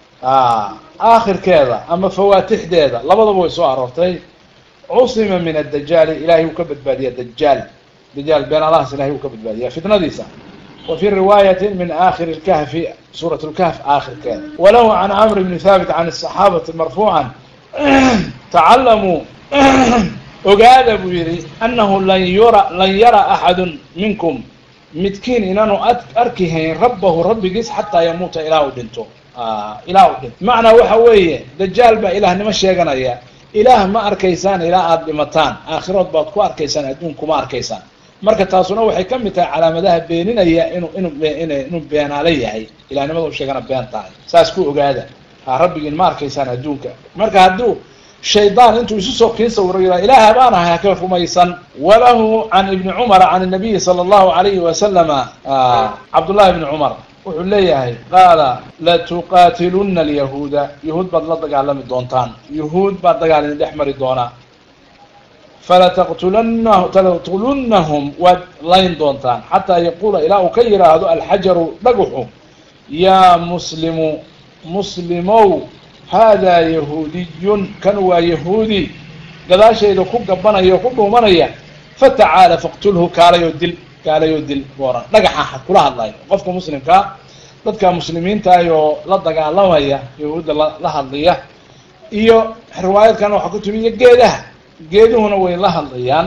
aakhirkeeda ama fawaatixdeeda labadaba way soo aroortay cusima min adajaali ilahay uu ka badbaadiya dajaal dajaal been allahas ilahay uu ka badbaadiya fitnadiisa wa fi riwaayati min aakhiri lkahfi suurat lkahf aakhirkeeda walahu can camr bni thaabit can asaxaabati marfuucan tacalamuu ogaada buu yihi annahu lan yura lan yara axadu minkum midkiin inaanu arki hayn rabbahu rabbigiis xataa yamuuta ilaa u dhinto ilaa u dhinto macnaa waxa weeye dajaal baa ilaahnimo sheeganaya ilaah ma arkaysaan ilaa aada dhimataan aakhirood baad ku arkaysaan adduun kuma arkaysaan marka taasuna waxay ka mid tahay calaamadaha beeninaya inu inu inuu beenaala yahay ilahnimada u sheegana been tahay saas ku ogaada ha rabbigiin ma arkaysaan adduunka marka hadduu shaydaan intuu isu soo kii sawiro yidhaha ilaah baan ahay haka rumaysan walahu can ibni cumara can nabiyi sala allahu alayhi wasalama cabdullahi ibni cumar wuxuu leeyahay qaala latuqaatiluna alyahuuda yahuud baad la dagaalami doontaan yahuud baad dagaal idin dhex mari doonaa falataqtulana lataqtulunnahum waad layn doontaan xataa yaquula ilaa uu ka yidhaahdo alxajaru dhagaxu yaa muslimu muslimow haadaa yahuudiyun kan waa yahuudi gadaashayda ku gabanaya o ku dhuumanaya fatacaala faqtulhu kaalayoo dil kaalayoo dil booran dhagaxa kula hadlayo qofka muslimkaa dadka muslimiintaah oo la dagaalamaya yahuudda la hadlaya iyo riwaayadkan waxaa ku timi iyo geedaha geeduhuna way la hadlayaan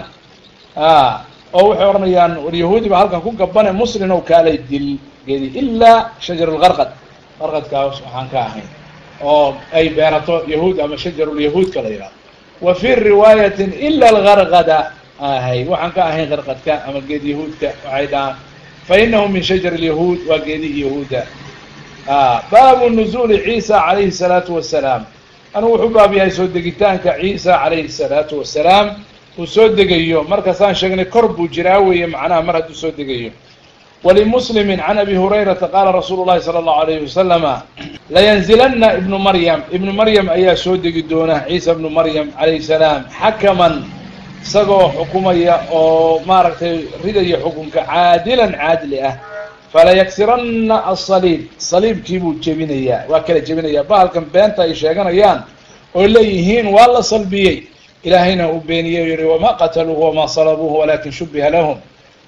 oo waxay odhanayaan war yahuudi baa halkan ku gabane muslin ow kaalay dil geedi ilaa shajar lgarqad qarqadkaas waxaan ka ahayn oo ay beerato yahuud ama shajarulyahuudka la yidhahdo wa fi riwaayatin ila algarqada ahay waxaan ka ahayn qarqadka ama geed yahuudka waxay dhahaan fa inahu min shajar lyahuud waa geedihii yahuudda baabu nuzuuli ciisa calayhi salaatu wasalaam anigu wuxuu baab yahay soo degitaanka ciisa calayhi salaatu wasalaam uu soo degayo markaasaan sheegnay kor buu jiraa weeye macnaha mar hadduu soo degayo walimuslimi can abi hurayrata qaala rasuulu llahi sala allahu alayhi wasalama layanzilana ibnu maryam ibnu maryam ayaa soo degi doona ciisa ibnu maryam calayhi salaam xakaman isagoo xukumaya oo maaragtay ridaya xukunka caadilan caadli ah falayaksiranna asaliib saliibkii buu jebinayaa waa kala jebinayaa bahalkan beenta ay sheeganayaan oo leeyihiin waa la salbiyey ilaahayna uu beeniyey o yihi wamaa qataluuhu wamaa salabuuhu walakin shubiha lahum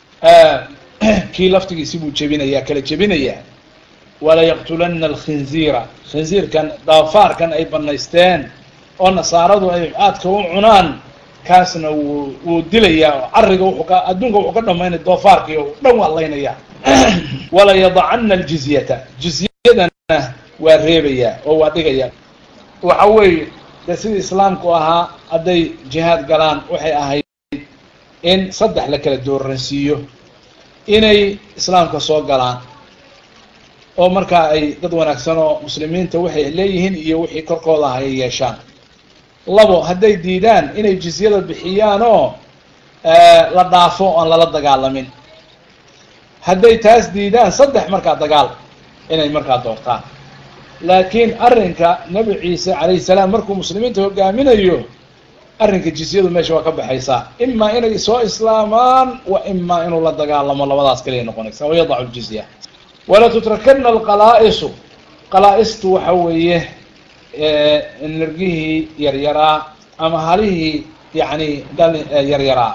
kii laftigiisi buu jebinayaa kala jebinayaa walayaqtulana alkhinziira khinziirkan daafaarkan ay banaysteen oo nasaaradu ay aadka u cunaan kaasna wuu wuu dilayaa oo cariga wuxuu ka adduunka wuxuu ka dhamaynaya doofaarkii o dhan waa laynaya walayadacana aljizyata jizyadana waa reebayaa oo waa dhigaya waxa weeye dee sidii islaamku ahaa hadday jihaad galaan waxay ahayd in saddex la kala dooransiiyo inay islaamka soo galaan oo markaa ay dad wanaagsan oo muslimiinta waxay leeyihiin iyo wixii korkooda ah ay yeeshaan labo hadday diidaan inay jizyada bixiyaan oo la dhaafo oon lala dagaalamin hadday taas diidaan saddex markaa dagaal inay markaa doortaan laakiin arrinka nebi ciise calayhi salaam markuu muslimiinta hogaaminayo arrinka jizyadu meesha waa ka baxaysaa imaa inay soo islaamaan wa imaa inuu la dagaalamo labadaas kaliya noqonaysa wayadacu ljizya wala tutrakana alqalaa'isu qalaa-istu waxa weeye nirgihii yaryaraa ama halihii yacni dhali yaryaraa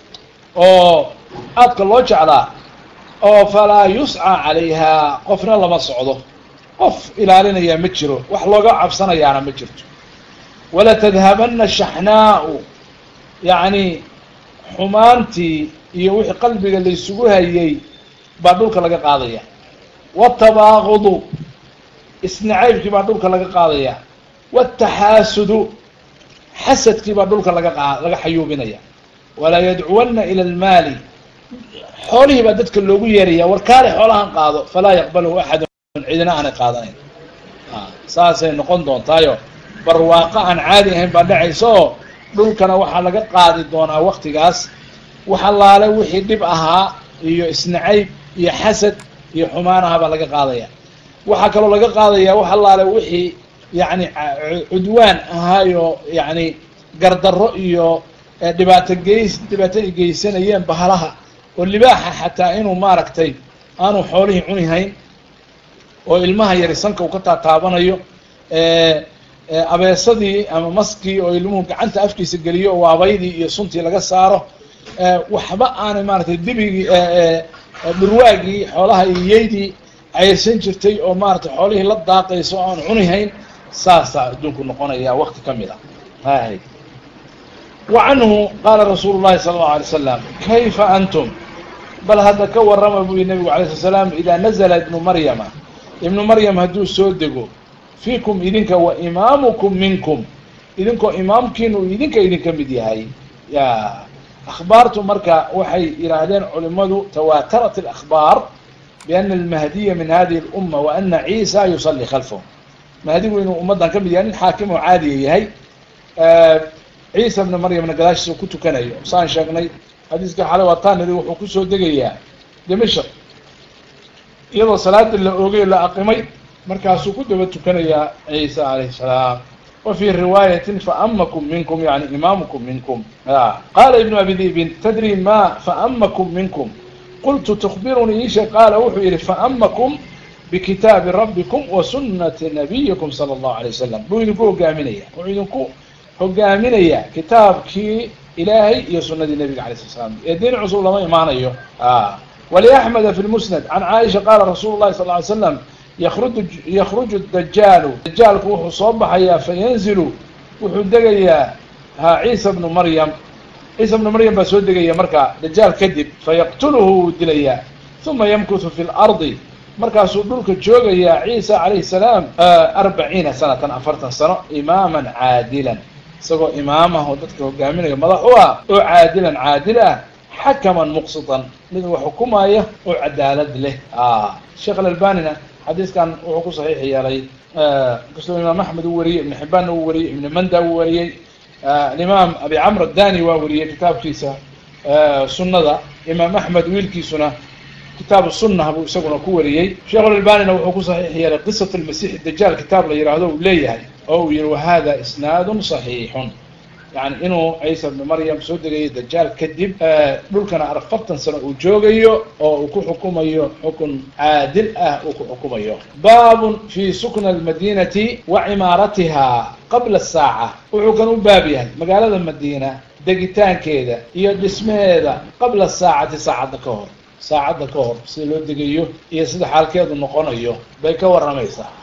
oo aadka loo jeclaa oo falaa yuscى calayha qofna lama socdo qof ilaalinayaa ma jiro wax looga cabsanayaana ma jirto wala tadhabana shaxnaau yacni xumaantii iyo wixii qalbiga laysugu hayay baa dhulka laga qaadaya wاtabaaqudu isnacaybkii baa dhulka laga qaadaya wاtaxaasudu xasadkii baa dhulka laga qa laga xayuubinaya walaa yadcuwana ilى اlmaali xoolihii baa dadka loogu yeeraya war kaale xoolahan qaado falaa yaqbalahu axadun cidina aanay qaadanayn saasay noqon doontaayo barwaaqo aan caadi ahayn baa dhacaysa oo dhulkana waxaa laga qaadi doonaa waktigaas wax allaale wixii dhib ahaa iyo isnacayb iyo xasad iyo xumaan aha baa laga qaadaya waxaa kaloo laga qaadaya wax allaale wixii yacni cudwaan ahaayo yacni gardarro iyo dhibaato geys dhibaato ay geysanayeen bahalaha oo libaaxa xataa inuu maaragtay aanu xoolihii cuni hayn oo ilmaha yari sanka uu ka taataabanayo abeesadii ama maskii oo ilmuhu gacanta afkiisa geliyo oo waabaydii iyo suntii laga saaro waxba aanay maaratay dibigii dhurwaagii xoolaha iyo yeydii cayrsan jirtay oo maaratay xoolihii la daaqayso o aan cuni hayn saasaa adduunku noqonaya wakti ka mid a hay wa canhu qaala rasuulu llahi sala allahu alay slam kayfa antum bal hadda ka warrama buu yihi nabigu alay slat slam idaa nazla ibnu maryama ibnu maryam hadduu soo dego fiikum idinka wa imaamukum minkum idinkoo imaamkiina uu idinka idinka mid yahay ya akhbaartu marka waxay yidhaahdeen culimadu tawaatarat اlakhbaar biana almahdiya min hadihi اluma wa ana ciisa yusalli khalfahu mahdigu inuu ummaddan ka mid yahay nin xaakim oo caadiya yahay ciisa bna maryamna gadaashiisa ku tukanayo saan sheegnay xadiiska xale waa taanidi wuxuu kusoo degayaa dimashq iyadoo salaada la oogay la aqimay markaasuu ku daba tukanayaa ciisa alayh salaam wa fii riwaayatin faamakum minkum yani imaamukum minkum qaala ibnu abi dibin tadri ma faamakum minkum qultu tukbirunii isha qaala wuxuu yihi faamakum bikitaabi rabbikum wa sunati nabiyikum sala allahu alay wasalam buu idinku hogaaminaya wuxuu idinku hogaaminaya kitaabkii ilaahay iyo sunadii nabiga alay slat slam ee diin cusub lama imaanayo waliaxmeda fi lmusnad can caaisha qaala rasuulu llahi sal ly slam yakruju yakruju dajaalu dajaalku wuxuu soo baxayaa fayanzilu wuxuu degayaa ha ciisa bnu maryam ciisa bnu maryam baa soo degaya markaa dajaal kadib fayaqtuluhu wuu dilayaa uma yamkuthu fi lardi markaasuu dhulka joogayaa ciisa calayhi salaam arbaciina sanatan afartan sano imaaman caadilan isagoo imaam ah oo dadka hogaaminaya madax u ah oo caadilan caadil ah xakaman muqsitan mid wax xukumaya oo cadaalad leh sheekh alalbanina xadiiskan wuxuu ku saxiix yeelay kastoo imaam axmed uu wariyey ibn xibaanna uu wariyey ibn manda uu wariyey alimaam abi camr adani waa wariyey kitaabkiisa sunnada imaam axmed wiilkiisuna kitaabu sunah buu isaguna ku wariyey sheekh alalbanina wuxuu ku saxiix yeelay qisat almasix dajaal kitaab la yihahdo uu leeyahay oo uu yihi wahada isnaadun صaxiixun yani inuu ciisa bnu maryam soo degayo dajaal kadib dhulkana afartan sano uu joogayo oo uu ku xukumayo xukun caadil ah uu ku xukumayo baabun fi sukna almadinati wa cimaaratiha qabla saaca wuxuu kan u baab yahay magaalada madiina degitaankeeda iyo dhismaheeda qabla saacati saacadda ka hor saacadda ka hor sida loo degayo iyo sida xaalkeedu noqonayo bay ka warramaysaa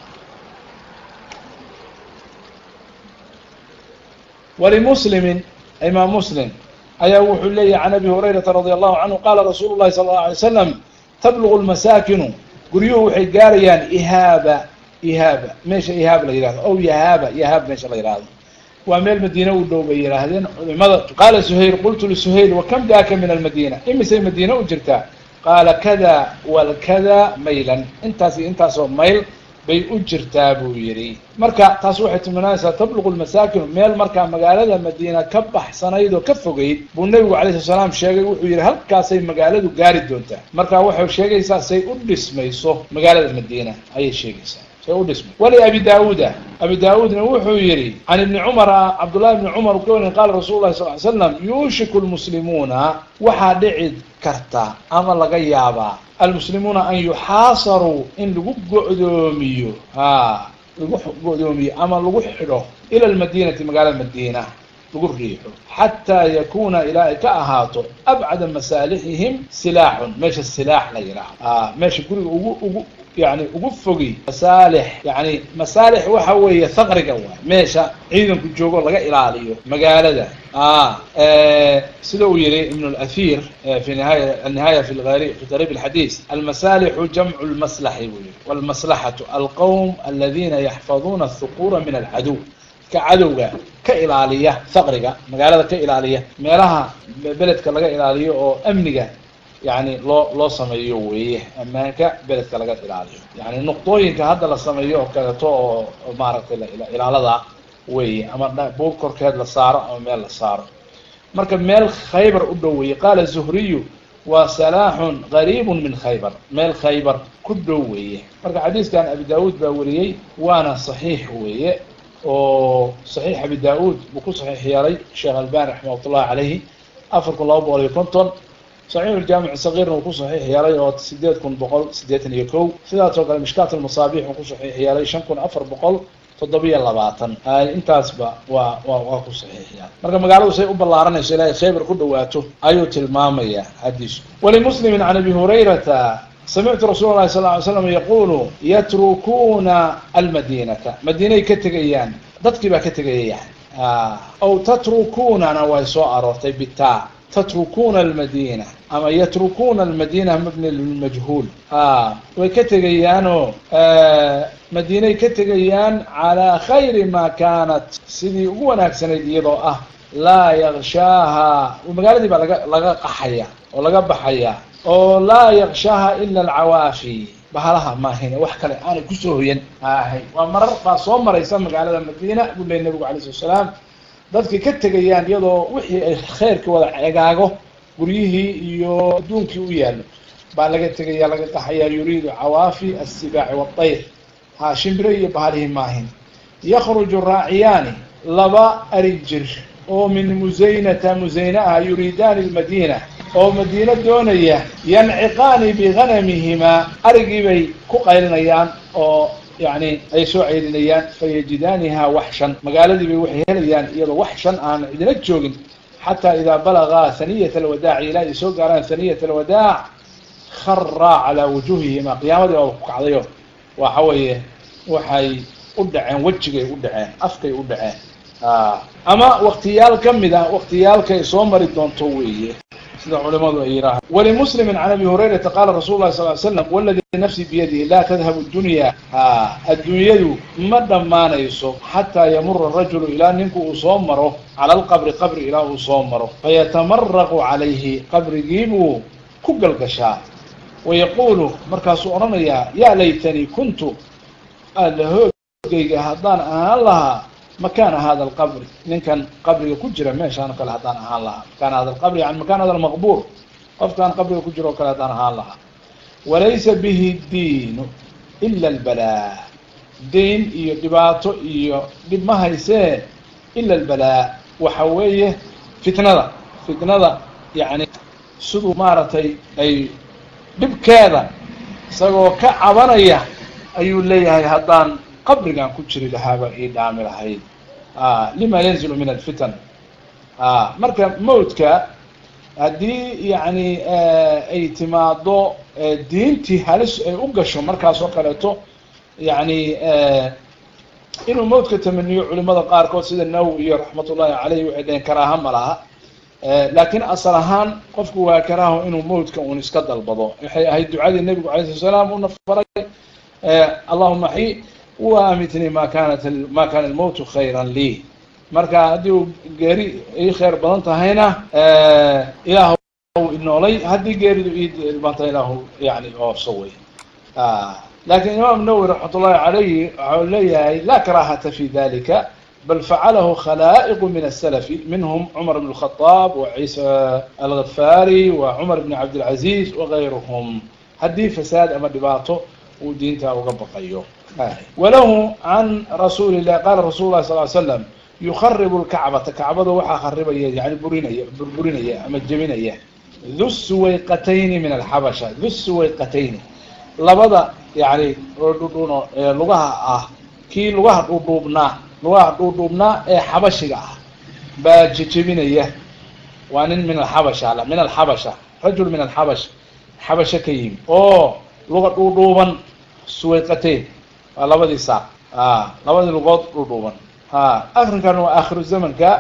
walimuslimin imaam muslim ayaa wuxuu leeyahy can abi hurayrata radi allahu canhu qaala rasuulu llahi sala allau alay slam tablugu lmasaakinu guryuhu waxay gaarayaan ihaaba ihaaba meesha ihaab la yihahdo ow yahaaba yahaab meesha la yihahdo waa meel madiine u dhow bay yidhaahdeen culimada qaala suhayl qultu lisuhayl wakam daaka min almadiina imisay madiine u jirtaa qaala kada walkada maylan intaas iyo intaasoo mayl bay u jirtaa buu yidhi marka taas waxay tilmaanaysaa tabluqu lmasaakin meel markaa magaalada madiina ka baxsanayd oo ka fogeyd buu nebigu calayhi salaam sheegay wuxuu yidhi halkaasay magaaladu gaari doontaa marka waxay sheegaysaa say u dhismayso magaalada madiina ayay sheegaysaa say u dhismay wali abi daauuda abi daa-uudna wuxuu yidhi can ibni cumara cabdullahi ibni cumar u ka warin qaala rasul lahi sal ly slam yuushiku lmuslimuuna waxaa dhici karta ama laga yaabaa almuslimuuna an yuxaasaruu in lagu go'doomiyo ha lagu go'doomiyo ama lagu xidho ila almadinati magaalada madiina lagu riixo xataa yakuna ilaa ay ka ahaato abcada masaalixihim silaaxun meesha silaax la yidhaaho meesha guriga ugu ugu yani ugu fogi masaalix yani masaalix waxa weeye haqriga waay meesha ciidanku joogo laga ilaaliyo magaalada sida uu yihi ibn اlathir fi nihaaya annihaaya fi lari fi qariib اlxadiis almasalixu jamcu lmaslaxi buu yihi wاlmaslaxatu alqowm aladina yaxfaduuna الhuqura min alcaduw ka cadowga ka ilaaliya faqriga magaalada ka ilaaliya meelaha beledka laga ilaaliyo oo amniga yani loo loo sameeyo weeye ammaanka beledka laga ilaaliyo yani nuqdooyinka hadda la sameeyo oo kaleeto oo maaragtay ilaalada weeye ama buug korkeed la saaro ama meel la saaro marka meel khaybar u dhow weeye qaala zuhriyu waa salaaxun qariibun min khaybar meel khaybar ku dhow weeye marka xadiiskan abi daawuud baa wariyey waana saxiix weeye oo saxiix abi da-uud buu ku saxiix yeelay sheekh albani raximah ullahi calayhi afar kun laba boqol iyo konton saxiix jaamic sagiirna uu ku saxiix yeelay oo sideed kun boqol siddeetan iyo kow sidaasoo kale mishkaat almasaabiix uu ku saxiix yeelay shan kun afar boqol toddobiyo labaatan intaasba waa waa waa ku saxiixiya marka magaaladu say u ballaaranayso ilaahay khaybar ku dhawaato ayuu tilmaamaya xadiisku walimuslimin can abi hurayrata samictu rasuul lahi sal ly slam yaqulu yatrukuuna almadinata madiinay ka tegayaan dadkii baa ka tegayaya aw tatrukunana way soo aroortay bita tatrukuna almadina ama yatrukuna almadina mabni lilmajhuul way ka tegayaanoo madiinay ka tegayaan calaa khayri ma kanat sidii ugu wanaagsanayd iyadoo ah laa yakshaaha magaaladii baa laga laga qaxaya oo laga baxaya oo laa yakshaaha ila alcawaafi bahalaha maahine wax kale aanay kusoo hoyan ahay waa marar baa soo maraysa magaalada madiina buu ley nabigu alay slat slaam dadkii ka tegayaan iyadoo wixii ay khayrka wada egaago guryihii iyo adduunkii u yaallo baa laga tegaya laga qaxaya yuriidu cawaafi assibaaci waatayr ha shimbire iyo bahalihii maahin yakruju raaciyaani laba ari jir oo min musaynata musayna ah yuriidaani lmadiina oo madiino doonaya yanciqaani biganamihimaa arigii bay ku qaylinayaan oo yani ay soo ceylinayaan fayajidaaniha waxshan magaaladii bay waxay helayaan iyadoo wax shan aan cidina joogin xataa idaa balagaa haniyat alwadaaci ilaa ay soo gaaraan haniyat alwadaac kharaa calaa wujuuhihima qiyaamadii baaba ku kacdayo waxa weeye waxay u dhaceen wejigay u dhaceen afkay u dhaceen ama waktiyaal ka mid ah waktiyaalkay soo mari doonto weeye sida culimadu ay yihaahaan walimuslimi can abi hurayrata qaala rasul lahi sal l slam waladii nafsi biyadihi laa tadhabu dunya adduunyadu ma dhammaanayso xataa yamura rajulu ilaa ninku uu soo maro cala alqabri qabri ilaa uu soo maro fayatamaraqu calayhi qabrigiibuu ku galgashaa wayaquulu markaasuu odhanayaa yaa laytanii kuntu alla hoogayga haddaan ahaan lahaa makaana hada alqabri ninkan qabriga ku jira meeshaan o kale haddaan ahaan lahaa makaana hada alqabri yani makaan hada almaqbuur qofkaan qabriga ku jiro o kale haddaan ahaan lahaa walaysa bihi diinu ila albalaa dayn iyo dhibaato iyo dhib ma haysee ila albalaa waxa weeye fitnada fitnada yani siduu maaragtay ay dhibkeeda isagoo ka cabanaya ayuu leeyahay haddaan qabrigan ku jiri lahaaba ii dhaami lahayd lima yanzilu min alfitan marka mawdka haddii yani ay timaado diintii halis ay u gasho markaas oo kaleeto yani inuu mawdka tamaniyo culimada qaarkood sida nawowi iyo raxmat ullahi caleyh waxay dhaheen karaaha ma laha laakiin asal ahaan qofku waa karaaho inuu mawdka un iska dalbado waxay ahayd ducadii nebigu alay slat slaam una faray allahuma xi waamitnii ma kanat ma kana almowtu khayra lii marka haddii uu geeri ii khayr badan tahayna ilaah inoolay haddii geeridu ii dhibanta ilaahu yani oofso wey lakin imaam nawwi raxmat ullahi calayhi waxau leeyahay la karahata fi dalika bal facalahu khalaa'iqu min asalafi minhum cumar bn اlkhadaab wa ciisa alghafaari wa cumar bn cabdilcaziz wagayruhum haddii fasaad ama dhibaato uu diinta uga baqayo walahu can rasuuli lah qala rasul lah sal l slam yukharibu lkacbata kacbada waxaa kharibaya yani burinaya burburinaya ama jebinaya du suwayqatayni min alxabasha du suwayqatayni labada yani dhudhuno lugaha ah kii lugaha dhuudhuubnaa lugaha dhuudhuubnaa ee xabashiga ah baa jejebinaya waa nin min alxabasha min alxabasha rajul min alxabash xabasho ka yimi oo luga dhuudhuuban suwayqatayn waa labadii saaq a labadii lugood dhuudhuuban a akrinkan waa akhiru zamanka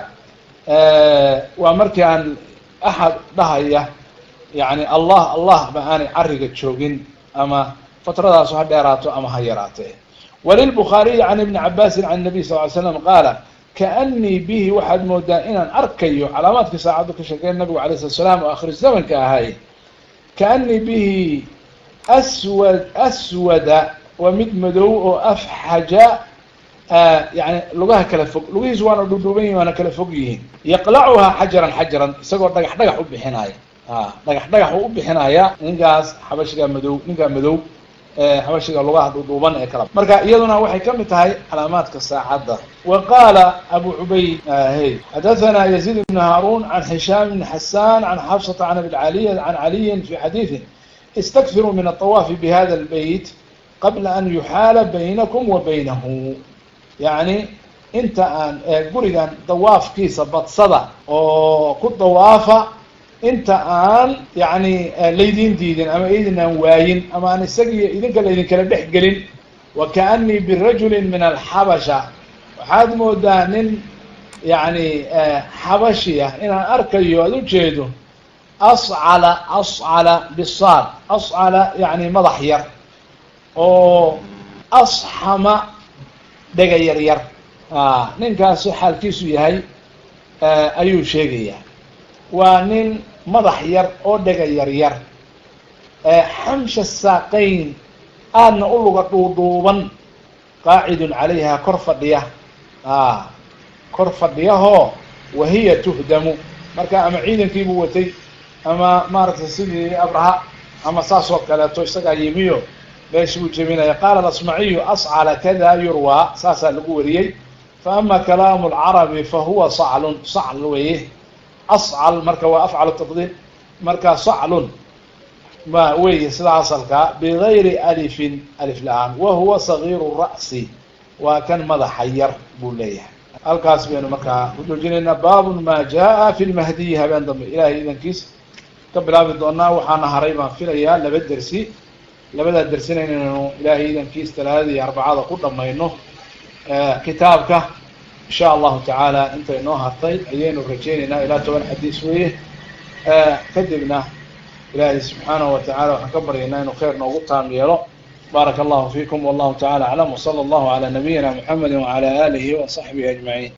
waa markii aan axad dhahaya yani allah allah ba aanay cariga joogin ama fatradaasu ha dheeraato ama ha yaraatee walilbukhaariyi can ibni cabaasin can nabiy sal ly slam qaala kaanii bihi waxaad moodaa inaan arkayo calaamaadkii saacaddu ka sheekeen nabigu alay slat slam oo akhiru zamanka ahay kaanii bihi aswad aswada waa mid madow oo afxaja yani lugaha kala fog lugihiisu waana dhudhuuban yihin waana kala fog yihiin yaqlacuhaa xajaran xajaran isagoo dhagax dhagax u bixinaya a dhagax dhagax u u bixinaya ninkaas xabashiga madow ninkaa madow xabashiga lugaha dhudhuuban ee kala marka iyaduna waxay kamid tahay calaamaadka saacadda wa qaala abu cubayd hey xadathana yaziid ibn haarun can hishaam ibn xasan can xafsata can abi caliy can caliyin fi xadiiثi istakfiruu min aلطawaafi bihada اlbeyt qabla an yuxaala baynakum wa baynahu yani inta aan gurigan dawaafkiisa badsada oo ku dawaafa inta aan yani laydin diidin ama idin aan waayin ama aan isagiiyo idinka laydinkala dhex gelin wa kaanii birajuli min alxabasha waxaad moodaa nin yani xabashi ah inaan arkayo aad ujeedo ascala ascala bisaad ascala yani madax yar oo asxama dhega yar yar ninkaasu xaalkiisu yahay ayuu sheegayaa waa nin madax yar oo dhega yar yar xamsha saaqayn aadna u luga dhuudhuuban qaacidun calayha kor fadhiya kor fadhiyahoo wahiya tuhdamu marka ama ciidankiibuu watay ama maaragtay sidii abraha ama saas oo kaleeto isagaa yimiyo meeshi buu jebinaya qaala alasmaciyu ascala kada yurwaa saasaa lagu wariyey fa ama kalaamu lcarabi fa huwa saclun sacl weye ascal marka waa afcalu tafdiil marka saclun ma weye sida asalkaa bigayri alifin alif la-aan wa huwa sagiiru ra'si waa kan madaxa yar buu leeyahay halkaas baynu markaa ku joojinaynaa baabun ma jaa fi lmahdiyi habeen dambe ilahay idankiis ka bilaabi doonaa waxaana haray baan filayaa laba dersi labadaa dersina inaynu ilaahay idankiis talaadada iyo arbacada ku dhamayno kitaabka insha allahu tacaala intay noo hartay ayaynu rajeynaynaa ilaa toban xadiis weeye kadibna ilaahay subxaanahu wa tacala waxaan ka baryaynaa inuu khayr noogu taam yeelo baaraka allahu fiikum wallahu tacala aclam wsala allahu calaa nabiyina muxamedi wacala alihi wa saxbihi ajmaciin